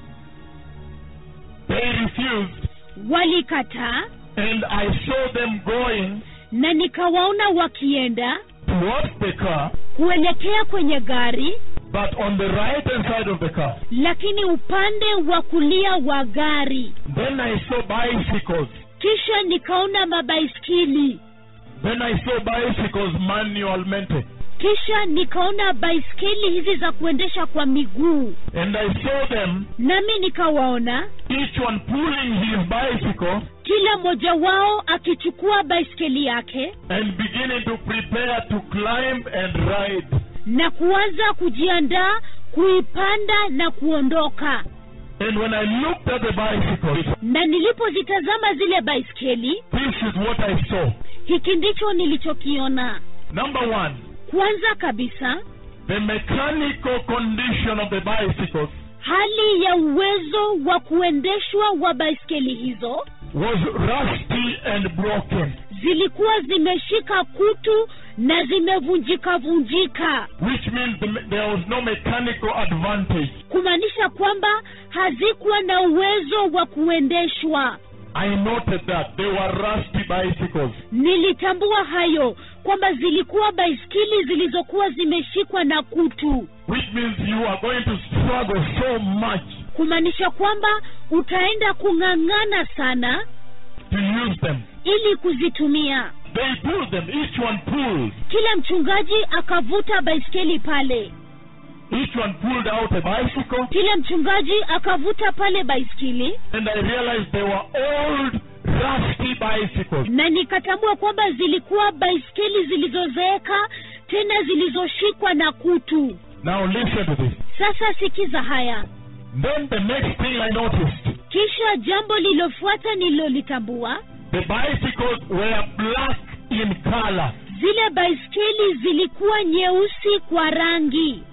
They refused, walikataa and I saw them going na nikawaona wakienda towards the car, kuelekea kwenye gari but on the right hand side of the car. lakini upande wa kulia wa gari Then I saw bicycles. kisha nikaona mabaiskili Then I saw bicycles manualmente. kisha nikaona baiskeli hizi za kuendesha kwa miguu And I saw them, nami nikawaona each one pulling his bicycle kila mmoja wao akichukua baiskeli yake and beginning to prepare to climb and ride. na kuanza kujiandaa kuipanda na kuondoka And when I looked at the bicycles, na nilipozitazama zile baiskeli this is what I saw. hiki ndicho nilichokiona Number one, kwanza kabisa the mechanical condition of the bicycles hali ya uwezo wa kuendeshwa wa baiskeli hizo was rusty and broken, zilikuwa zimeshika kutu na zimevunjika vunjika which means the, me- there was no mechanical advantage. kumaanisha kwamba hazikuwa na uwezo wa kuendeshwa I noted that they were rusty bicycles. nilitambua hayo kwamba zilikuwa baiskeli zilizokuwa zimeshikwa na kutu which means you are going to struggle so much kumaanisha kwamba utaenda kung'ang'ana sana to use them. ili kuzitumia They pulled them, each one pulled. kila mchungaji akavuta baiskeli pale Each one pulled out a bicycle, kila mchungaji akavuta pale baiskeli and I realized they were old, rusty bicycles. na nikatambua kwamba zilikuwa baiskeli zilizozeeka tena zilizoshikwa na kutu Now listen to this. sasa sikiza haya Then the next thing I noticed, kisha jambo lililofuata nililolitambua the bicycles were black in color. zile baiskeli zilikuwa nyeusi kwa rangi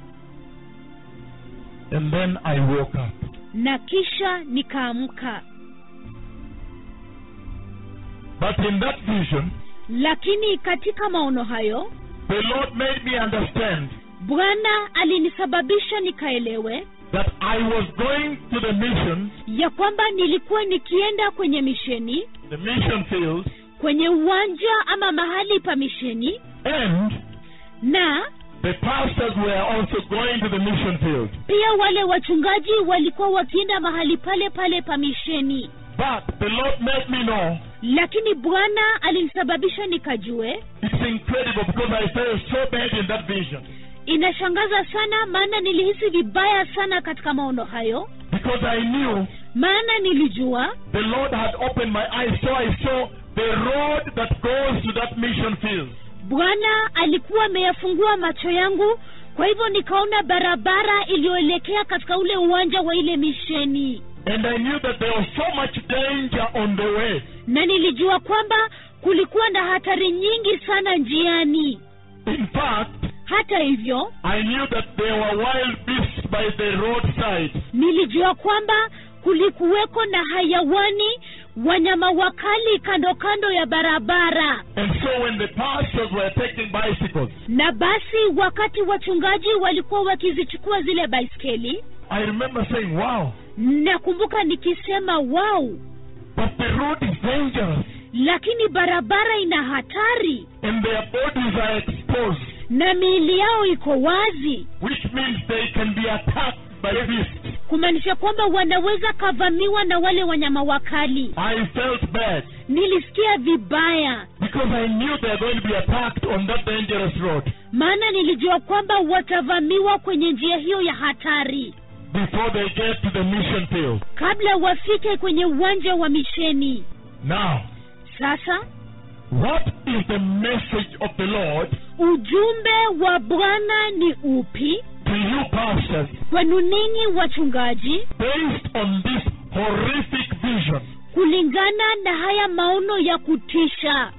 And then I woke up. na kisha nikaamka But in that vision, lakini katika maono hayo the Lord made me understand bwana alinisababisha nikaelewe that I was going to the mission, ya kwamba nilikuwa nikienda kwenye misheni the mission field, kwenye uwanja ama mahali pa misheni and na the pastors were also going to the mission field. pia wale wachungaji walikuwa wakienda mahali pale pale pa misheni But the Lord made me know lakini bwana alinisababisha nikajue it's incredible because I felt so bad in that vision. inashangaza sana maana nilihisi vibaya sana katika maono hayo Because I knew maana nilijua the Lord had opened my eyes, so I saw the road that goes to that mission field. bwana alikuwa ameyafungua macho yangu kwa hivyo nikaona barabara iliyoelekea katika ule uwanja wa ile misheni And I knew that there was so much danger on the way. na nilijua kwamba kulikuwa na hatari nyingi sana njiani In fact, hata hivyo I knew that there were wild beasts by the roadside. nilijua kwamba kulikuweko na hayawani wanyama wakali kando kando ya barabara And so when the pastors were taking bicycles, na basi wakati wachungaji walikuwa wakizichukua zile baiskeli I remember saying, wow, nakumbuka nikisema wow but the road is dangerous lakini barabara ina hatari and their bodies are exposed. na miili yao iko wazi which means they can be attacked by beasts. kumaanisha kwamba wanaweza kavamiwa na wale wanyama wakali I felt bad nilisikia vibaya because I knew they were going to be attacked on that dangerous road maana nilijua kwamba watavamiwa kwenye njia hiyo ya hatari before they get to the mission field. kabla wafike kwenye uwanja wa misheni Now, sasa what is the message of the Lord ujumbe wa bwana ni upi to you pastors kwenu ninyi wachungaji based on this horrific vision kulingana na haya maono ya kutisha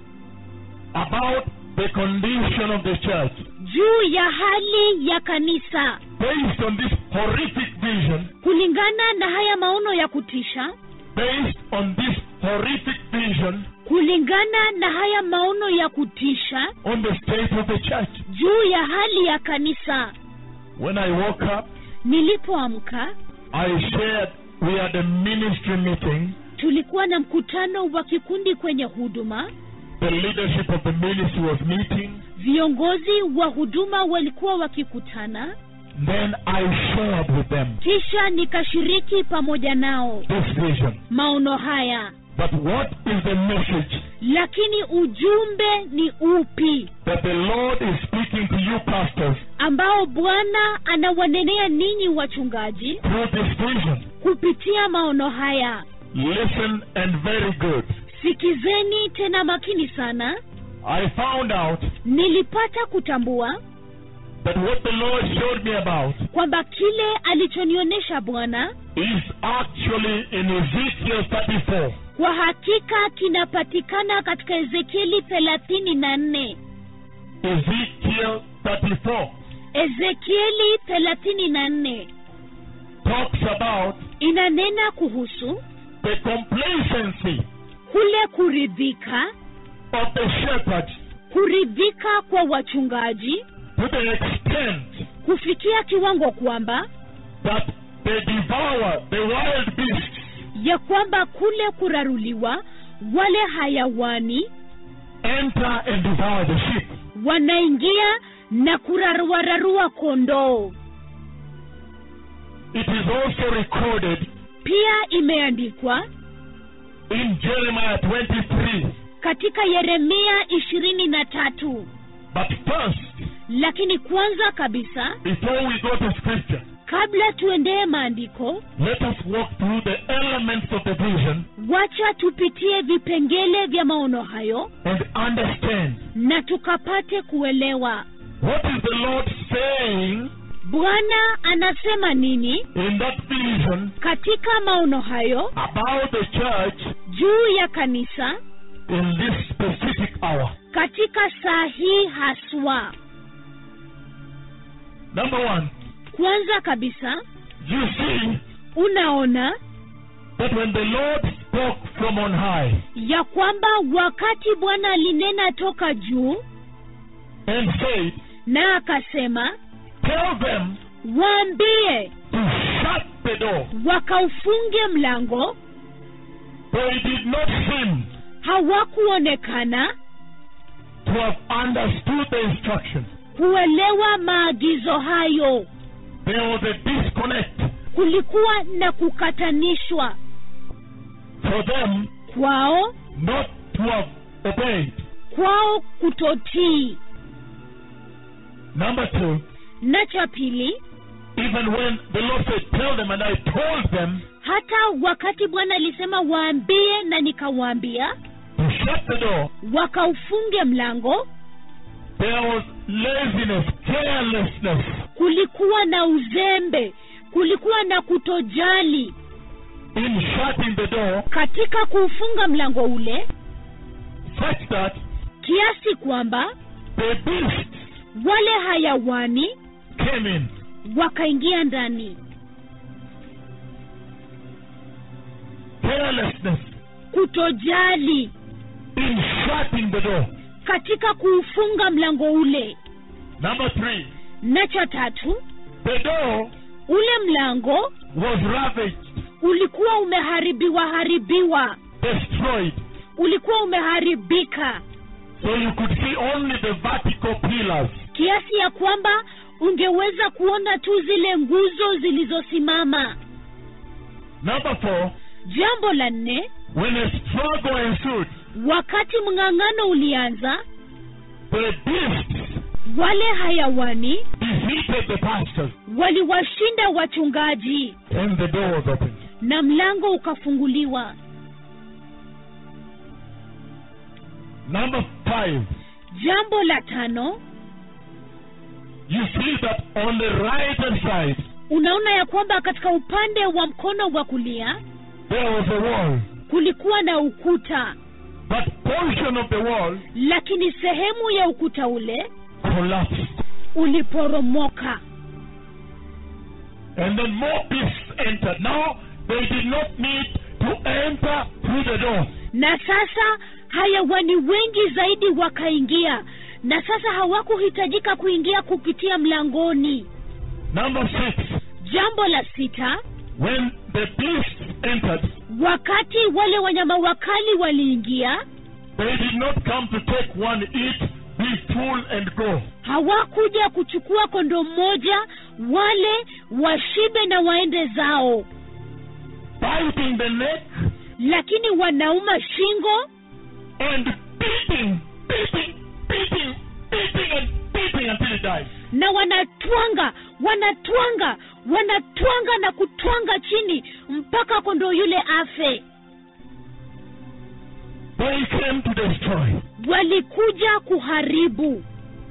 about the condition of the church? juu ya hali ya kanisa Based on this horrific vision, kulingana na haya maono ya kutisha based on this horrific vision kulingana na haya maono ya kutisha on the state of the church. juu ya hali ya kanisa When I woke up, nilipoamka I shared, we had a ministry meeting. tulikuwa na mkutano wa kikundi kwenye huduma The leadership of the ministry was meeting. viongozi wa huduma walikuwa wakikutana Then I shared with them kisha nikashiriki pamoja nao this vision. maono haya But what is the message lakini ujumbe ni upi that the Lord is speaking to you pastors ambao bwana anawanenea ninyi wachungaji through this vision? kupitia maono haya Listen and very good. sikizeni tena makini sana I found out nilipata kutambua that what the Lord showed me about kwamba kile alichonionyesha bwana is actually in Ezekiel 34. kwa hakika kinapatikana katika ezekieli thelathini na nne Ezekiel 34 ezekieli thelathini na nne talks about inanena kuhusu the complacency kule kuridhika of the shepherds kuridhika kwa wachungaji to the extent kufikia kiwango kwamba that they devour the wild beasts ya kwamba kule kuraruliwa wale hayawani enter and devour the sheep. wanaingia na kuraruararua kondoo It is also recorded pia imeandikwa in Jeremiah 23. katika yeremia ishirini na tatu But first, lakini kwanza kabisa before we go to scripture, kabla tuendee maandiko let us walk through the elements of the vision wacha tupitie vipengele vya maono hayo and understand na tukapate kuelewa what is the Lord saying bwana anasema nini in that vision katika maono hayo about the church juu ya kanisa in this specific hour. katika saa hii haswa Number one, kwanza kabisa you see unaona that when the Lord spoke from on high ya kwamba wakati bwana alinena toka juu and said, na akasema Tell them waambie to shut the door, wakaufunge mlango they did not seem hawakuonekana to have understood the instruction. kuelewa maagizo hayo There was a disconnect kulikuwa na kukatanishwa for them kwao not to have obeyed. kwao kutotii Number two, na cha pili even when the Lord said, Tell them, and I told them hata wakati bwana alisema waambie na nikawaambia to shut the door, wakaufunge mlango there was laziness, carelessness, kulikuwa na uzembe kulikuwa na kutojali in shutting the door, katika kuufunga mlango ule such that kiasi kwamba the beasts wale hayawani came in. wakaingia ndani Carelessness kutojali in shutting the door. katika kuufunga mlango ule Number three, na cha tatu the door ule mlango was ravaged, ulikuwa umeharibiwa haribiwa destroyed. ulikuwa umeharibika So you could see only the vertical pillars kiasi ya kwamba ungeweza kuona tu zile nguzo zilizosimama Number four, jambo la nne when a struggle ensued, wakati mng'ang'ano ulianza the beasts wale hayawani defeated the pastors, waliwashinda wachungaji and the door was opened. na mlango ukafunguliwa Number five, jambo la tano you see that on the right hand side unaona ya kwamba katika upande wa mkono wa kulia there was a wall, kulikuwa na ukuta but portion of the wall lakini sehemu ya ukuta ule collapsed, uliporomoka and then more beasts entered. Now they did not need to enter through the door. na sasa hayawani wengi zaidi wakaingia na sasa hawakuhitajika kuingia kupitia mlangoni Number six, jambo la sita when the beasts entered, wakati wale wanyama wakali waliingia they did not come to take one, eat, be full, and go. hawakuja kuchukua kondo mmoja wale washibe na waende zao Biting the neck lakini wanauma shingo and beating, beating, beating, beating, and beating until it dies. na wanatwanga wanatwanga wanatwanga na kutwanga chini mpaka kondoo yule afe They came to destroy. walikuja kuharibu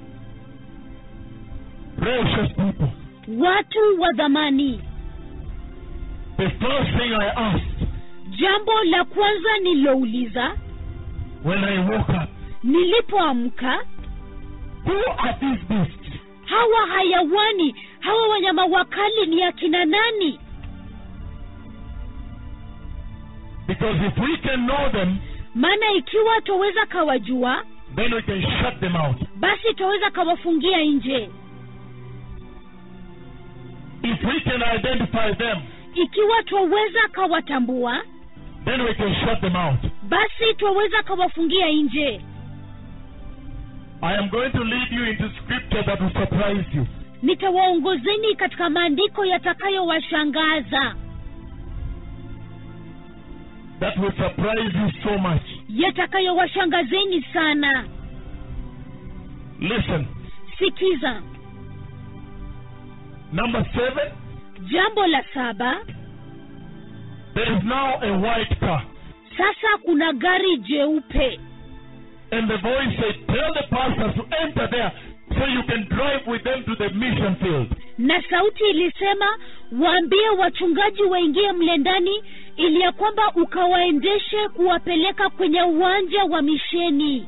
Precious people. watu wa dhamani The first thing I asked jambo la kwanza nilouliza when I woke up, nilipoamka who are these beasts? hawa hayawani hawa wanyama wakali ni akina nani Because if we can know them, maana ikiwa twaweza kawajua then we can shut them out. basi twaweza kawafungia nje If we can identify them, ikiwa twaweza kawatambua then we can shut them out. basi twaweza kawafungia nje I am going to lead you into scripture that will surprise you. nitawaongozeni katika maandiko yatakayowashangaza That will surprise you so much. yatakayowashangazeni sana Listen. sikiza Number seven, jambo la saba there is now a white car. sasa kuna gari jeupe And the voice said, Tell the pastors to enter there so you can drive with them to the mission field. na sauti ilisema waambie wachungaji waingie mle ndani ili ya kwamba ukawaendeshe kuwapeleka kwenye uwanja wa misheni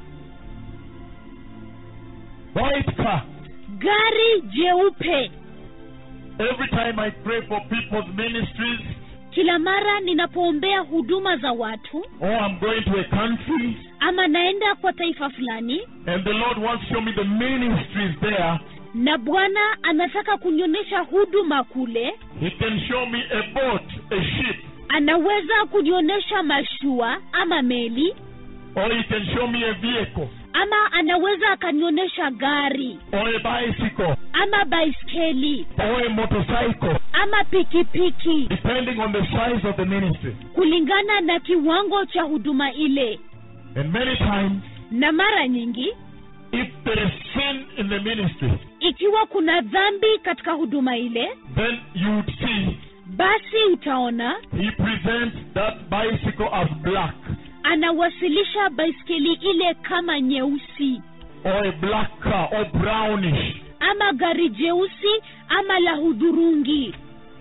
White car. gari jeupe Every time I pray for people's ministries, kila mara ninapoombea huduma za watu or I'm going to a country, ama naenda kwa taifa fulani and the Lord wants to show me the ministries there, na bwana anataka kunionyesha huduma kule He can show me a boat, a ship, anaweza kunionyesha mashua ama meli or He can show me a vehicle, ama anaweza akanionyesha gari or a bicycle, ama baiskeli or a motorcycle, ama pikipiki depending on the size of the ministry. kulingana na kiwango cha huduma ile And many times, na mara nyingi if there is sin in the ministry, ikiwa kuna dhambi katika huduma ile then you would see basi utaona He presents that bicycle as black, anawasilisha baiskeli ile kama nyeusi or a black car, or brownish. ama gari jeusi ama la hudhurungi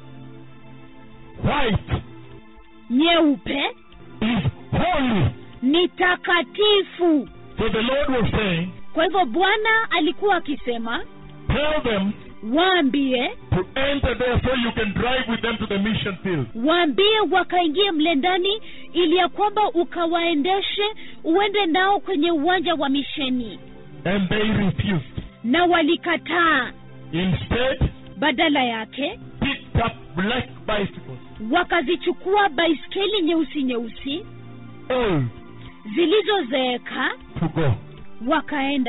White nyeupe is holy. ni takatifu So the Lord was saying, kwa hivyo bwana alikuwa akisema Tell them waambie to enter there so you can drive with them to the mission field. waambie wakaingie mle ndani ili ya kwamba ukawaendeshe uende nao kwenye uwanja wa misheni And they refused. na walikataa Instead, badala yake picked up black bicycles, wakazichukua baiskeli nyeusi nyeusi old, zilizozeeka to go. wakaenda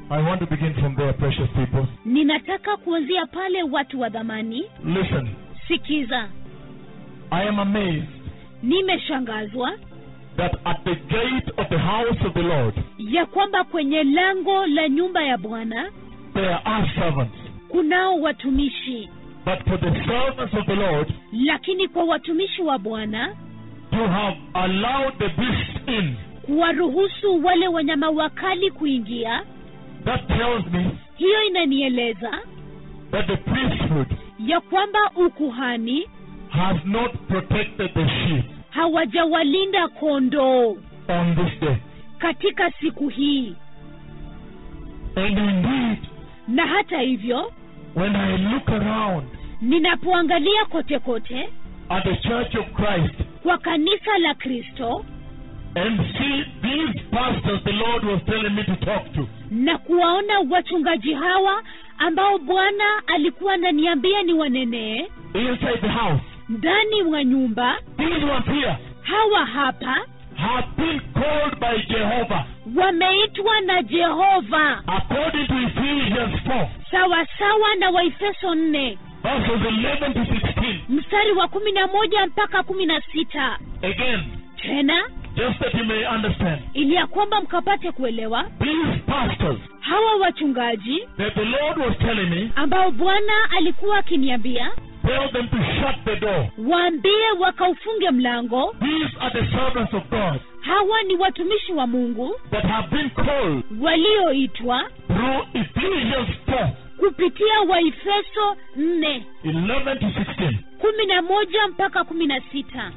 I want to begin from there, precious people. ninataka kuanzia pale watu wa dhamani Listen, sikiza I am amazed nimeshangazwa that at the gate of the house of the Lord ya kwamba kwenye lango la nyumba ya bwana there are servants. kunao watumishi But for the servants of the Lord lakini kwa watumishi wa bwana to have allowed the beasts in, kuwaruhusu wale wanyama wakali kuingia that tells me hiyo inanieleza that the priesthood ya kwamba ukuhani has not protected the sheep hawajawalinda kondoo on this day. katika siku hii And indeed, na hata hivyo when I look around ninapoangalia kote kote at the Church of Christ kwa kanisa la kristo and see these pastors the Lord was telling me to talk to, na kuwaona wachungaji hawa ambao bwana alikuwa ananiambia ni wanenee inside the house, ndani mwa nyumba these ones here hawa hapa have been called by Jehovah wameitwa na jehova according to Ephesians 4, sawasawa na waefeso nne verses 11 to 16. mstari wa kumi na moja mpaka kumi na sita Again, tena just that you may understand, ili ya kwamba mkapate kuelewa these pastors hawa wachungaji that the Lord was telling me, ambao bwana alikuwa akiniambia tell them to shut the door. waambie wakaufunge mlango These are the servants of God hawa ni watumishi wa mungu that have been called walioitwa through Ephesians 4, kupitia waefeso nne 11 to 16. kumi na moja mpaka kumi na sita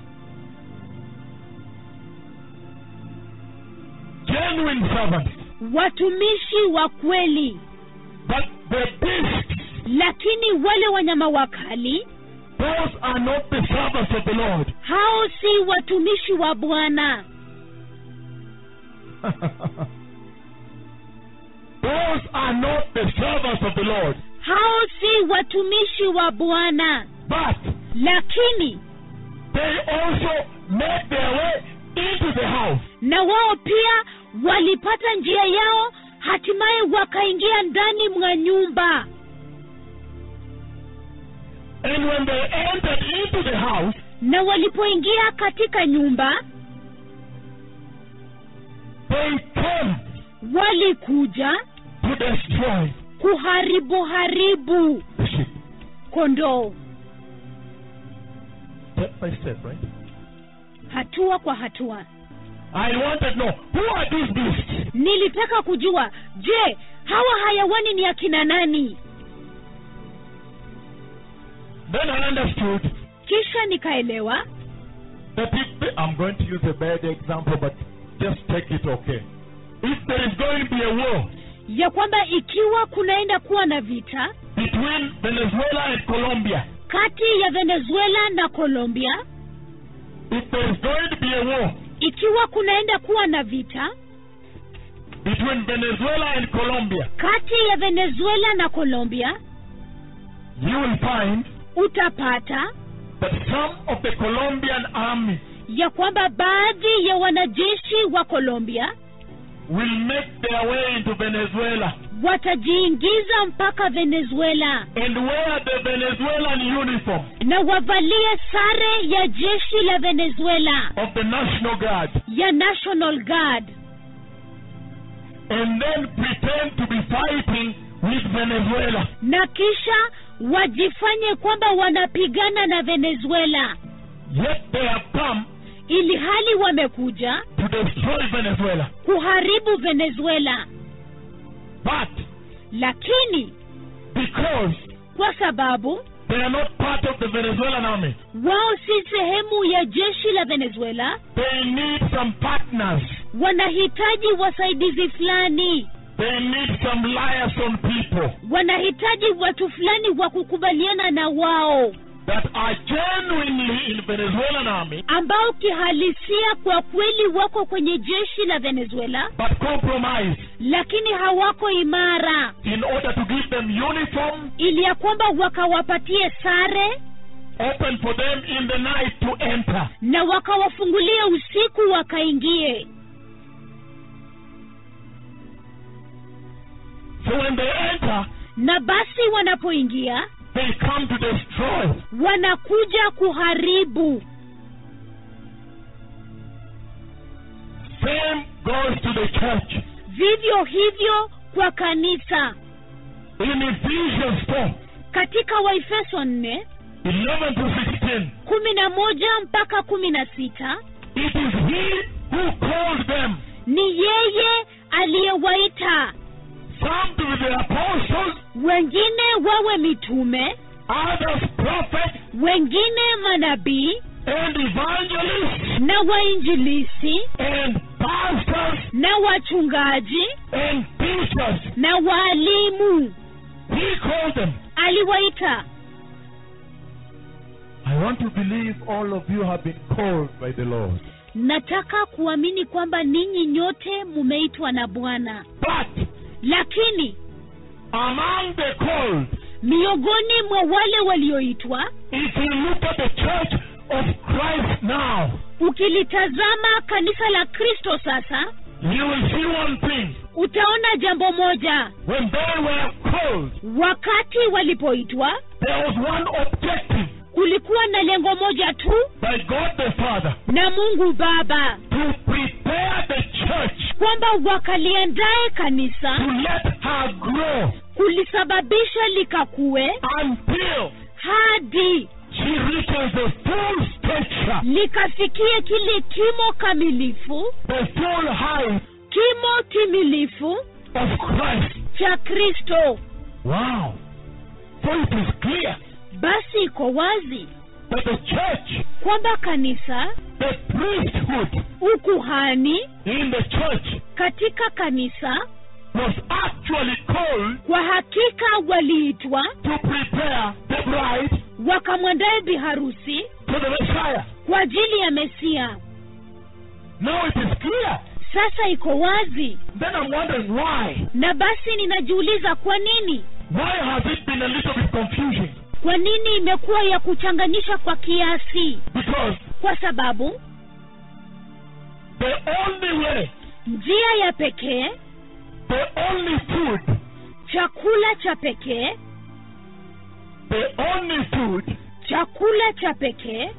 Genuine servants. watumishi wa kweli But the beasts, lakini wale wanyama wakali those are not the servants of the Lord. hao si watumishi wa bwana those are not the servants of the Lord. hao si watumishi wa bwana But lakini they also make their way into the house. na wao pia walipata njia yao hatimaye wakaingia ndani mwa nyumba And when they entered into the house, na walipoingia katika nyumba they came walikuja to destroy kuharibu haribu the sheep. kondoo Step by step, right? hatua kwa hatua I wanted to know who are these beasts? nilitaka kujua je hawa hayawani ni akina nani Then I understood kisha nikaelewa that if the, I'm going to use a bad example, but just take it okay. If there is going to be a war ya kwamba ikiwa kunaenda kuwa na vita between Venezuela and Colombia, kati ya venezuela na colombia if there is going to be a war ikiwa kunaenda kuwa na vita between Venezuela and Colombia, kati ya venezuela na colombia you will find utapata that some of the Colombian army ya kwamba baadhi ya wanajeshi wa colombia will make their way into Venezuela watajiingiza mpaka venezuela and wear the Venezuelan uniform na wavalie sare ya jeshi la venezuela of the National Guard ya national guard and then pretend to be fighting with Venezuela. na kisha wajifanye kwamba wanapigana na venezuela Yet they have come ili hali wamekuja to destroy Venezuela. kuharibu venezuela But lakini because kwa sababu they are not part of the Venezuelan army, wao si sehemu ya jeshi la venezuela they need some partners. wanahitaji wasaidizi fulani They need some liaison people wanahitaji watu fulani wa kukubaliana na wao that are genuinely in Venezuelan army ambao kihalisia kwa kweli wako kwenye jeshi la venezuela but compromise lakini hawako imara in order to give them uniform ili ya kwamba wakawapatie sare open for them in the night to enter. na wakawafungulia usiku wakaingie So when they enter, na basi wanapoingia they come to destroy. wanakuja kuharibu Same goes to the church. vivyo hivyo kwa kanisa In Ephesians 4, katika waefeso nne 11 to 16, kumi na moja mpaka kumi na sita it is He who called them. ni yeye aliyewaita Some to be the apostles, wengine wawe mitume others prophets, wengine manabii and evangelists, na wainjilisi and pastors, na wachungaji and teachers. na waalimu He called them. aliwaita I want to believe all of you have been called by the Lord. nataka kuamini kwamba ninyi nyote mumeitwa na bwana But lakini among the called, miongoni mwa wale walioitwa if you look at the church of Christ now, ukilitazama kanisa la kristo sasa you will see one thing. utaona jambo moja When they were called, wakati walipoitwa there was one objective kulikuwa na lengo moja tu by God the Father na mungu baba to prepare the church kwamba wakaliandae kanisa to let her grow kulisababisha likakue until hadi she reaches the full stature, likafikie kile kimo kamilifu the full height kimo timilifu of Christ. cha kristo Wow. So it is clear basi iko wazi that the church, kwamba kanisa the priesthood ukuhani in the church katika kanisa was actually called kwa hakika waliitwa to prepare the bride wakamwandae biharusi for the Messiah. kwa ajili ya mesia Now it is clear. sasa iko wazi Then I'm wondering why. na basi ninajiuliza kwa nini Why has it been a little bit confusing? kwa nini imekuwa ya kuchanganyisha kwa kiasi Because kwa sababu the only way, njia ya pekee the only food, chakula cha pekee the only food chakula cha pekee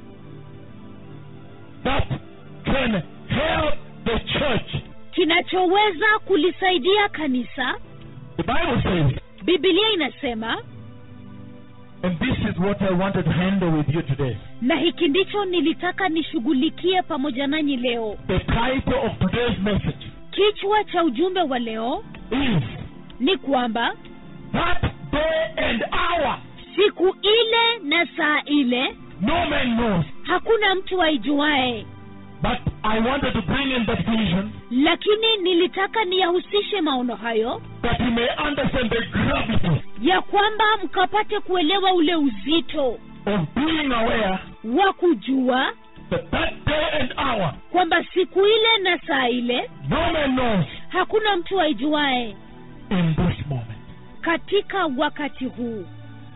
that can help the church, kinachoweza kulisaidia kanisa the Bible says, bibilia inasema and this is what I wanted to handle with you today. na hiki ndicho nilitaka nishughulikie pamoja nanyi leo The title of today's message kichwa cha ujumbe wa leo is ni kwamba That day and hour siku ile na saa ile no man knows. hakuna mtu aijuae But I wanted to bring in that vision lakini nilitaka niyahusishe maono hayo that you may understand the gravity ya kwamba mkapate kuelewa ule uzito of being aware wa kujua that that day and hour kwamba siku ile na saa ile no man knows hakuna mtu aijuae in this moment. katika wakati huu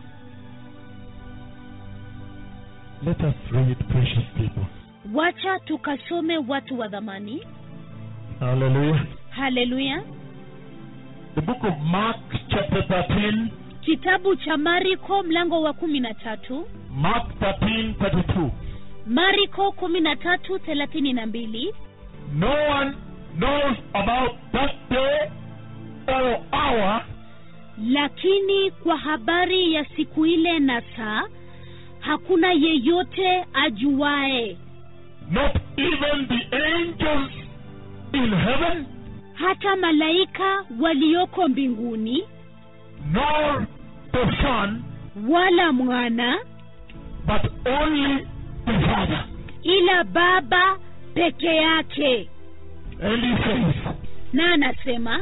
Let us read, precious people. wacha tukasome watu wa dhamani Hallelujah. haleluya The book of Mark, chapter 13, kitabu cha mariko mlango wa kumi na tatu Mark 13, 32. mariko kumi na tatu thelathini na mbili No one knows about that day or hour lakini kwa habari ya siku ile na saa hakuna yeyote ajuae not even the angels in heaven, hata malaika walioko mbinguni nor the Son, wala mwana but only the Father. ila baba peke yake And he says, na anasema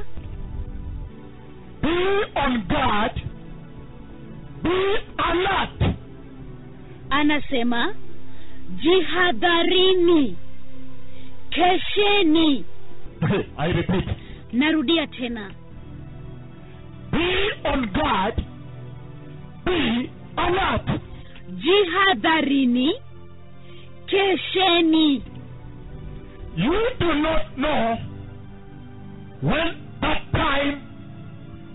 Be on guard, be alert, anasema jihadharini kesheni I repeat, narudia tena be on guard, be alert. jihadharini kesheni You do not know when that time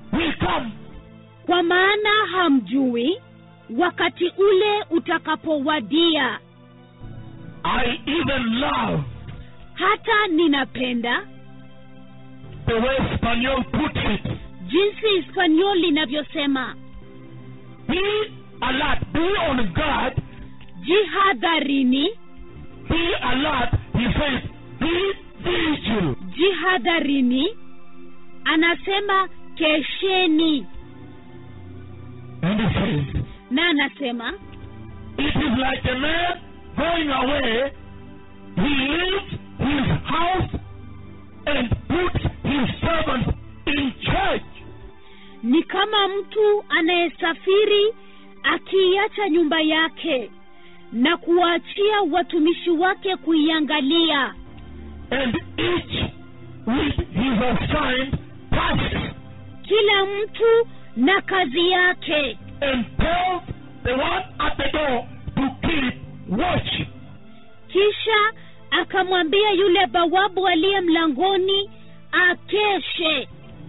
come kwa maana hamjui wakati ule utakapowadia I even love hata ninapenda the way Spaniel puts it. jinsi hispaniol linavyosema Be alert, be on guard, jihadharini be alert. He says, be vigil. jihadharini anasema kesheni And he says, na anasema it is like a man going away. He leaves his house and puts his servants in charge. ni kama mtu anayesafiri akiiacha nyumba yake na kuwaachia watumishi wake kuiangalia and each with his assigned task, kila mtu na kazi yake and tells the one at the door to keep watch. kisha akamwambia yule bawabu aliye mlangoni akeshe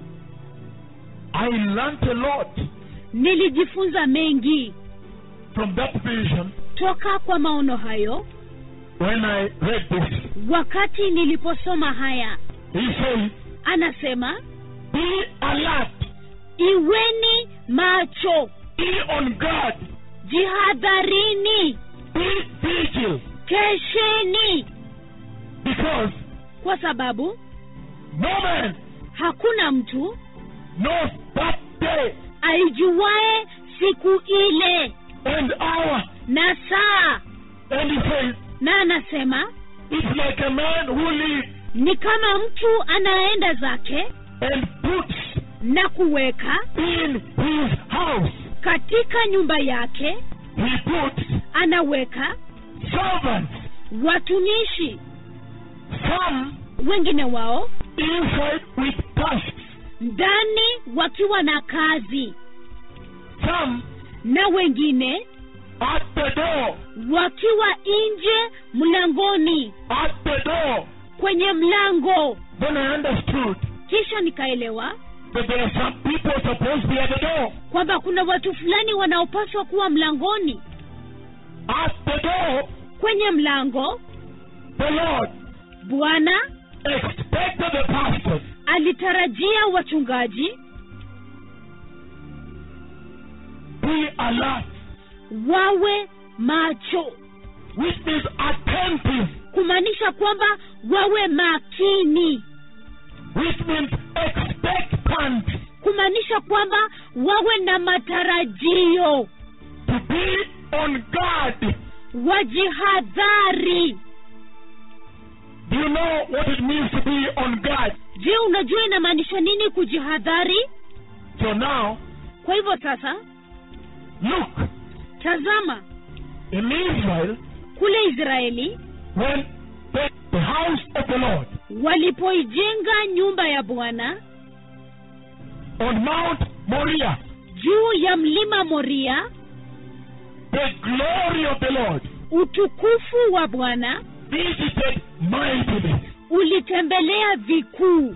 I learnt a lot nilijifunza mengi from that vision toka kwa maono hayo when I read this. wakati niliposoma haya He says, anasema Be alert, iweni macho be on guard, jihadharini be vigil, kesheni because kwa sababu no man hakuna mtu knows that day aijuae siku ile and hour. na saa And he says, na anasema It's like a man who lives ni kama mtu anaenda zake and puts na kuweka in his house, katika nyumba yake he puts anaweka servants, watumishi some wengine wao inside with tasks, ndani wakiwa na kazi some na wengine at the door, wakiwa nje mlangoni at the door. kwenye mlango Then I understood kisha nikaelewa that there are some people supposed to be at the door. kwamba kuna watu fulani wanaopaswa kuwa mlangoni At the door, kwenye mlango the Lord bwana expected the pastors alitarajia wachungaji be alert, wawe macho which means attentive, kumaanisha kwamba wawe makini which means expectant, kumaanisha kwamba wawe na matarajio to be on guard. wajihadhari Do you know what it means to be on guard? je unajua inamaanisha nini kujihadhari So now, kwa hivyo sasa look, tazama in Israel, kule israeli when the, the house of the Lord walipoijenga nyumba ya bwana on Mount Moriah, juu ya mlima moria the glory of the Lord utukufu wa bwana visited mightily. ulitembelea vikuu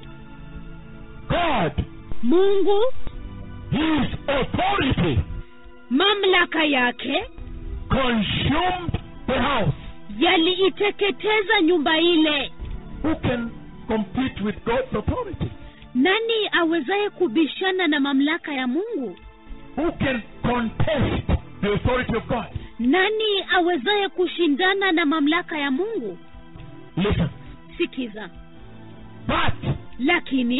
God, mungu His authority mamlaka yake consumed the house. yaliiteketeza nyumba ile Who can compete with God's authority? nani awezaye kubishana na mamlaka ya mungu Who can contest the authority of God? nani awezaye kushindana na mamlaka ya mungu Listen. sikiza But lakini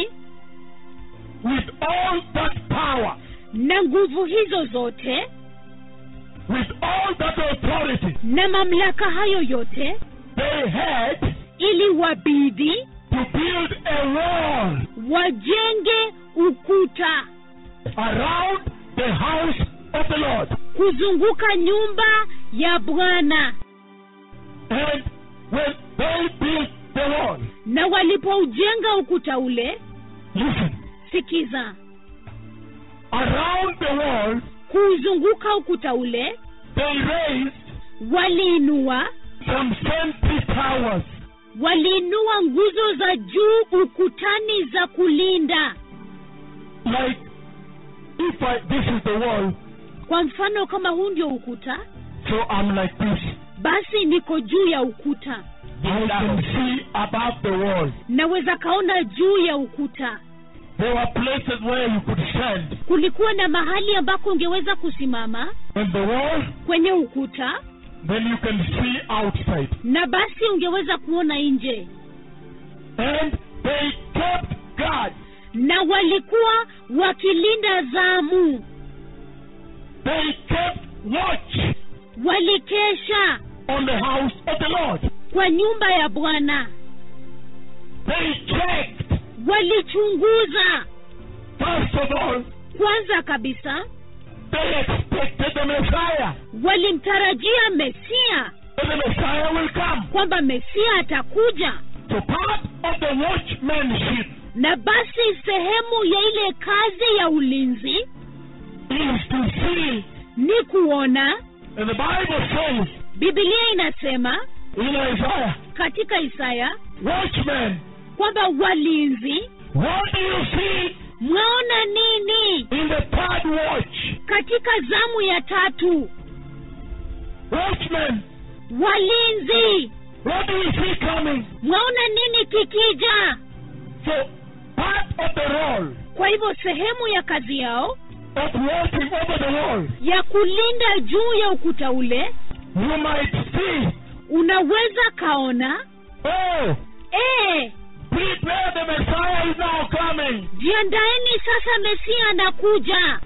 with all that power, na nguvu hizo zote with all that authority, na mamlaka hayo yote they had ili wabidi to build a wall wajenge ukuta around the house of the Lord. kuzunguka nyumba ya bwana And when they built the wall, na walipoujenga ukuta ule listen, sikiza around the wall, kuuzunguka ukuta ule they raised waliinua some sentry towers waliinua nguzo za juu ukutani za kulinda like if I, this is the wall, kwa mfano kama huu ndio ukuta so I'm like this. basi niko juu ya ukuta I can see above the wall. naweza kaona juu ya ukuta There were places where you could stand kulikuwa na mahali ambako ungeweza kusimama on the wall, kwenye ukuta then you can see outside. na basi ungeweza kuona nje And they kept guard. na walikuwa wakilinda zamu They kept watch walikesha on the house of the Lord. kwa nyumba ya bwana They checked, walichunguza first of all, kwanza kabisa they expected the Messiah. walimtarajia mesia That the Messiah will come. kwamba mesia atakuja So part of the watchmanship na basi sehemu ya ile kazi ya ulinzi is to see. ni kuona And the Bible says bibilia inasema in Isaiah, katika isaya watchmen, kwamba walinzi what do you see mwaona nini in the third watch? katika zamu ya tatu Watchmen, walinzi what do you see coming? mwaona nini kikija So part of the role kwa hivyo sehemu ya kazi yao of watching over the wall, ya kulinda juu ya ukuta ule you might see, unaweza kaona oh, ee prepare the Messiah is now coming. jiandaeni sasa mesia anakuja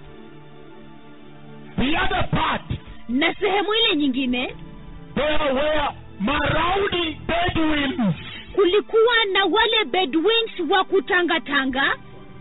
The other part, na sehemu ile nyingine there were marauding Bedouins. kulikuwa na wale bedwins wa kutangatanga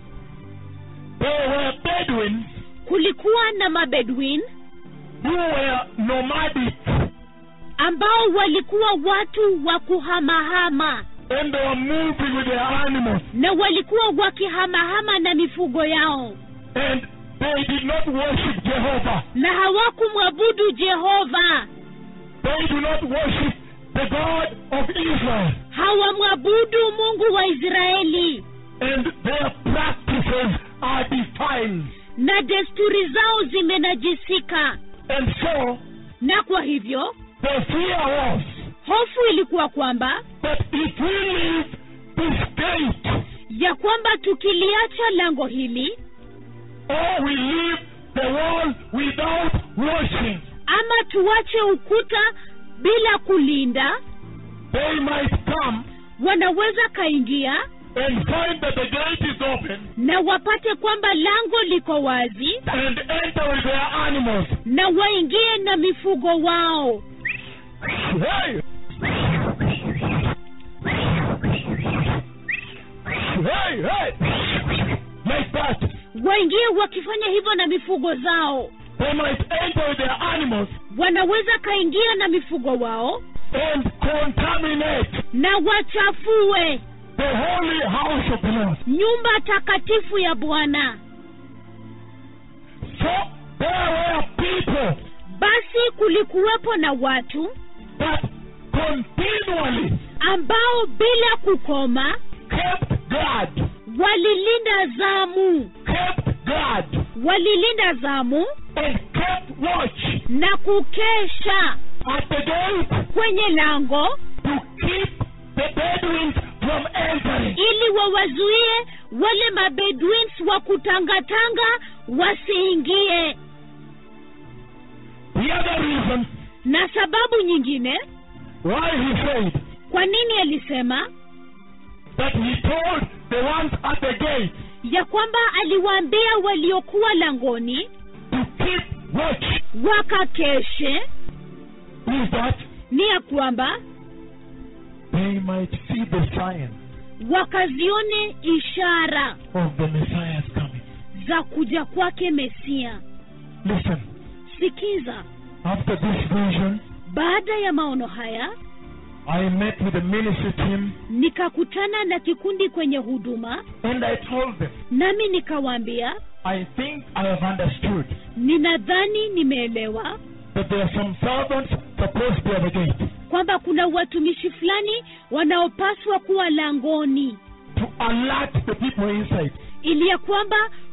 There were Bedouins kulikuwa na mabedwin who were nomadic ambao walikuwa watu wa kuhamahama and they were moving with their animals na walikuwa wakihamahama na mifugo yao and they did not worship Jehovah. na hawakumwabudu jehova They do not worship the God of Israel. hawamwabudu mungu wa israeli And their practices are defiled. na desturi zao zimenajisika And so na kwa hivyo the fear was hofu ilikuwa kwamba that if we leave this gate ya kwamba tukiliacha lango hili or we leave the wall without washing, ama tuache ukuta bila kulinda they might come wanaweza kaingia and find that the gate is open na wapate kwamba lango liko wazi and enter with their animals. na waingie na mifugo wao Hey! Hey, hey! Like that. waingie wakifanya hivyo na mifugo zao They might enter with their animals wanaweza kaingia na mifugo wao and contaminate na wachafue the holy house of the Lord. nyumba takatifu ya bwana So there were people basi kulikuwepo na watu that continually ambao bila kukoma kept guard, walilinda zamu kept guard, walilinda zamu and kept watch na kukesha at the gate kwenye lango to keep the Bedouins from entering. ili wawazuie wale mabedwins wa kutangatanga wasiingie The other reason na sababu nyingine why he said kwa nini alisema that he told the ones at the gate ya kwamba aliwaambia waliokuwa langoni to keep watch wakakeshe is that ni ya kwamba they might see the sign wakazione ishara of the Messiah's coming. za kuja kwake mesia Listen, sikiza after this vision, baada ya maono haya I met with the ministry team nikakutana na kikundi kwenye huduma and I told them, nami nikawaambia I think I have understood ninadhani nimeelewa that there are some servants supposed to be at the gate kwamba kuna watumishi fulani wanaopaswa kuwa langoni to alert the people inside ili ya kwamba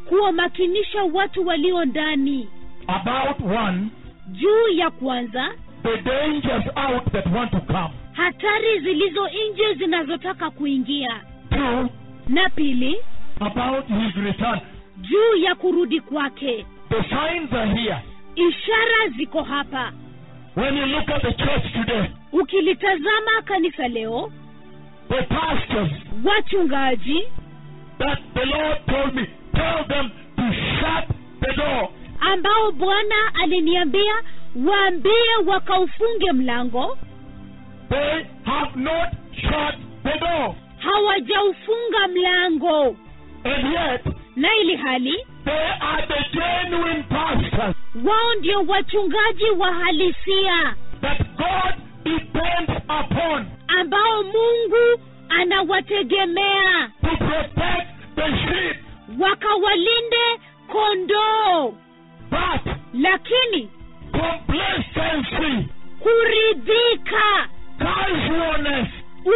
kuwamakinisha watu walio ndani about one, juu ya kwanza the dangers out that want to come. hatari zilizo nje zinazotaka kuingia Two, na pili about his return. juu ya kurudi kwake The signs are here. ishara ziko hapa When you look at the church today, ukilitazama kanisa leo the pastors wachungaji that the Lord told me, tell them to shut the door. ambao bwana aliniambia waambie wakaufunge mlango They have not shut the door. hawajaufunga mlango And yet, na ili hali they are the genuine pastors wao ndio wachungaji wa halisia that God depends upon ambao mungu anawategemea to protect the sheep. wakawalinde kondoo But lakini complacency, kuridhika casualness,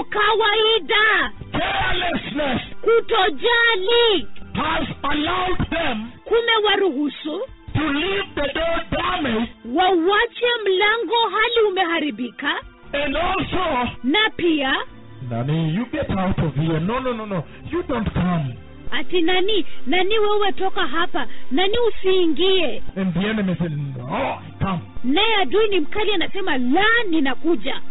ukawaida carelessness kutojali has allowed them kumewaruhusu to leave the door damaged wauache mlango hali umeharibika and also na pia Nani, you get out of here. No, no, no, no. You don't come. ati nani nani wewe toka hapa nani usiingie And the enemy said, No, I come. naye adui ni mkali anasema la ninakuja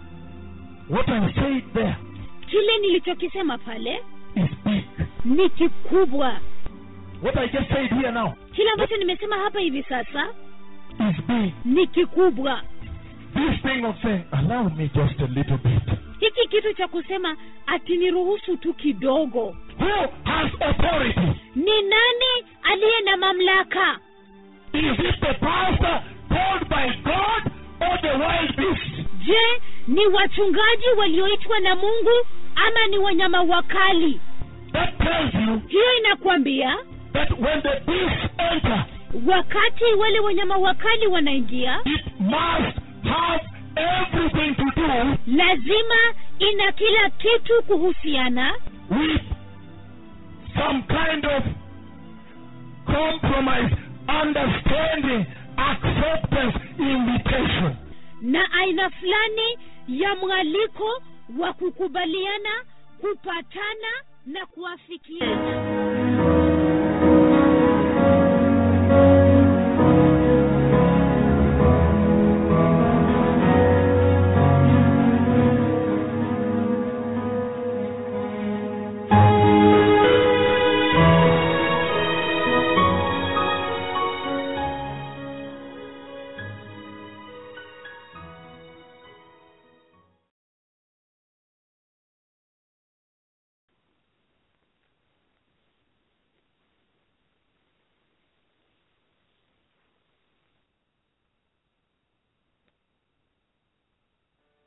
What I said there kile nilichokisema pale is big. ni kikubwa What I just said here now kile ambacho nimesema hapa hivi sasa is big. ni kikubwa This thing of saying, allow me just a little bit. hiki kitu cha kusema ati niruhusu tu kidogo Who has authority? ni nani aliye na mamlaka Is it the pastor called by God or the wild beast? je ni wachungaji walioitwa na mungu ama ni wanyama wakali That tells you hiyo inakwambia that when the beasts enter, wakati wale wanyama wakali wanaingia it must have everything to do lazima ina kila kitu kuhusiana with some kind of compromise, understanding, acceptance, invitation. na aina fulani ya mwaliko wa kukubaliana kupatana na kuafikiana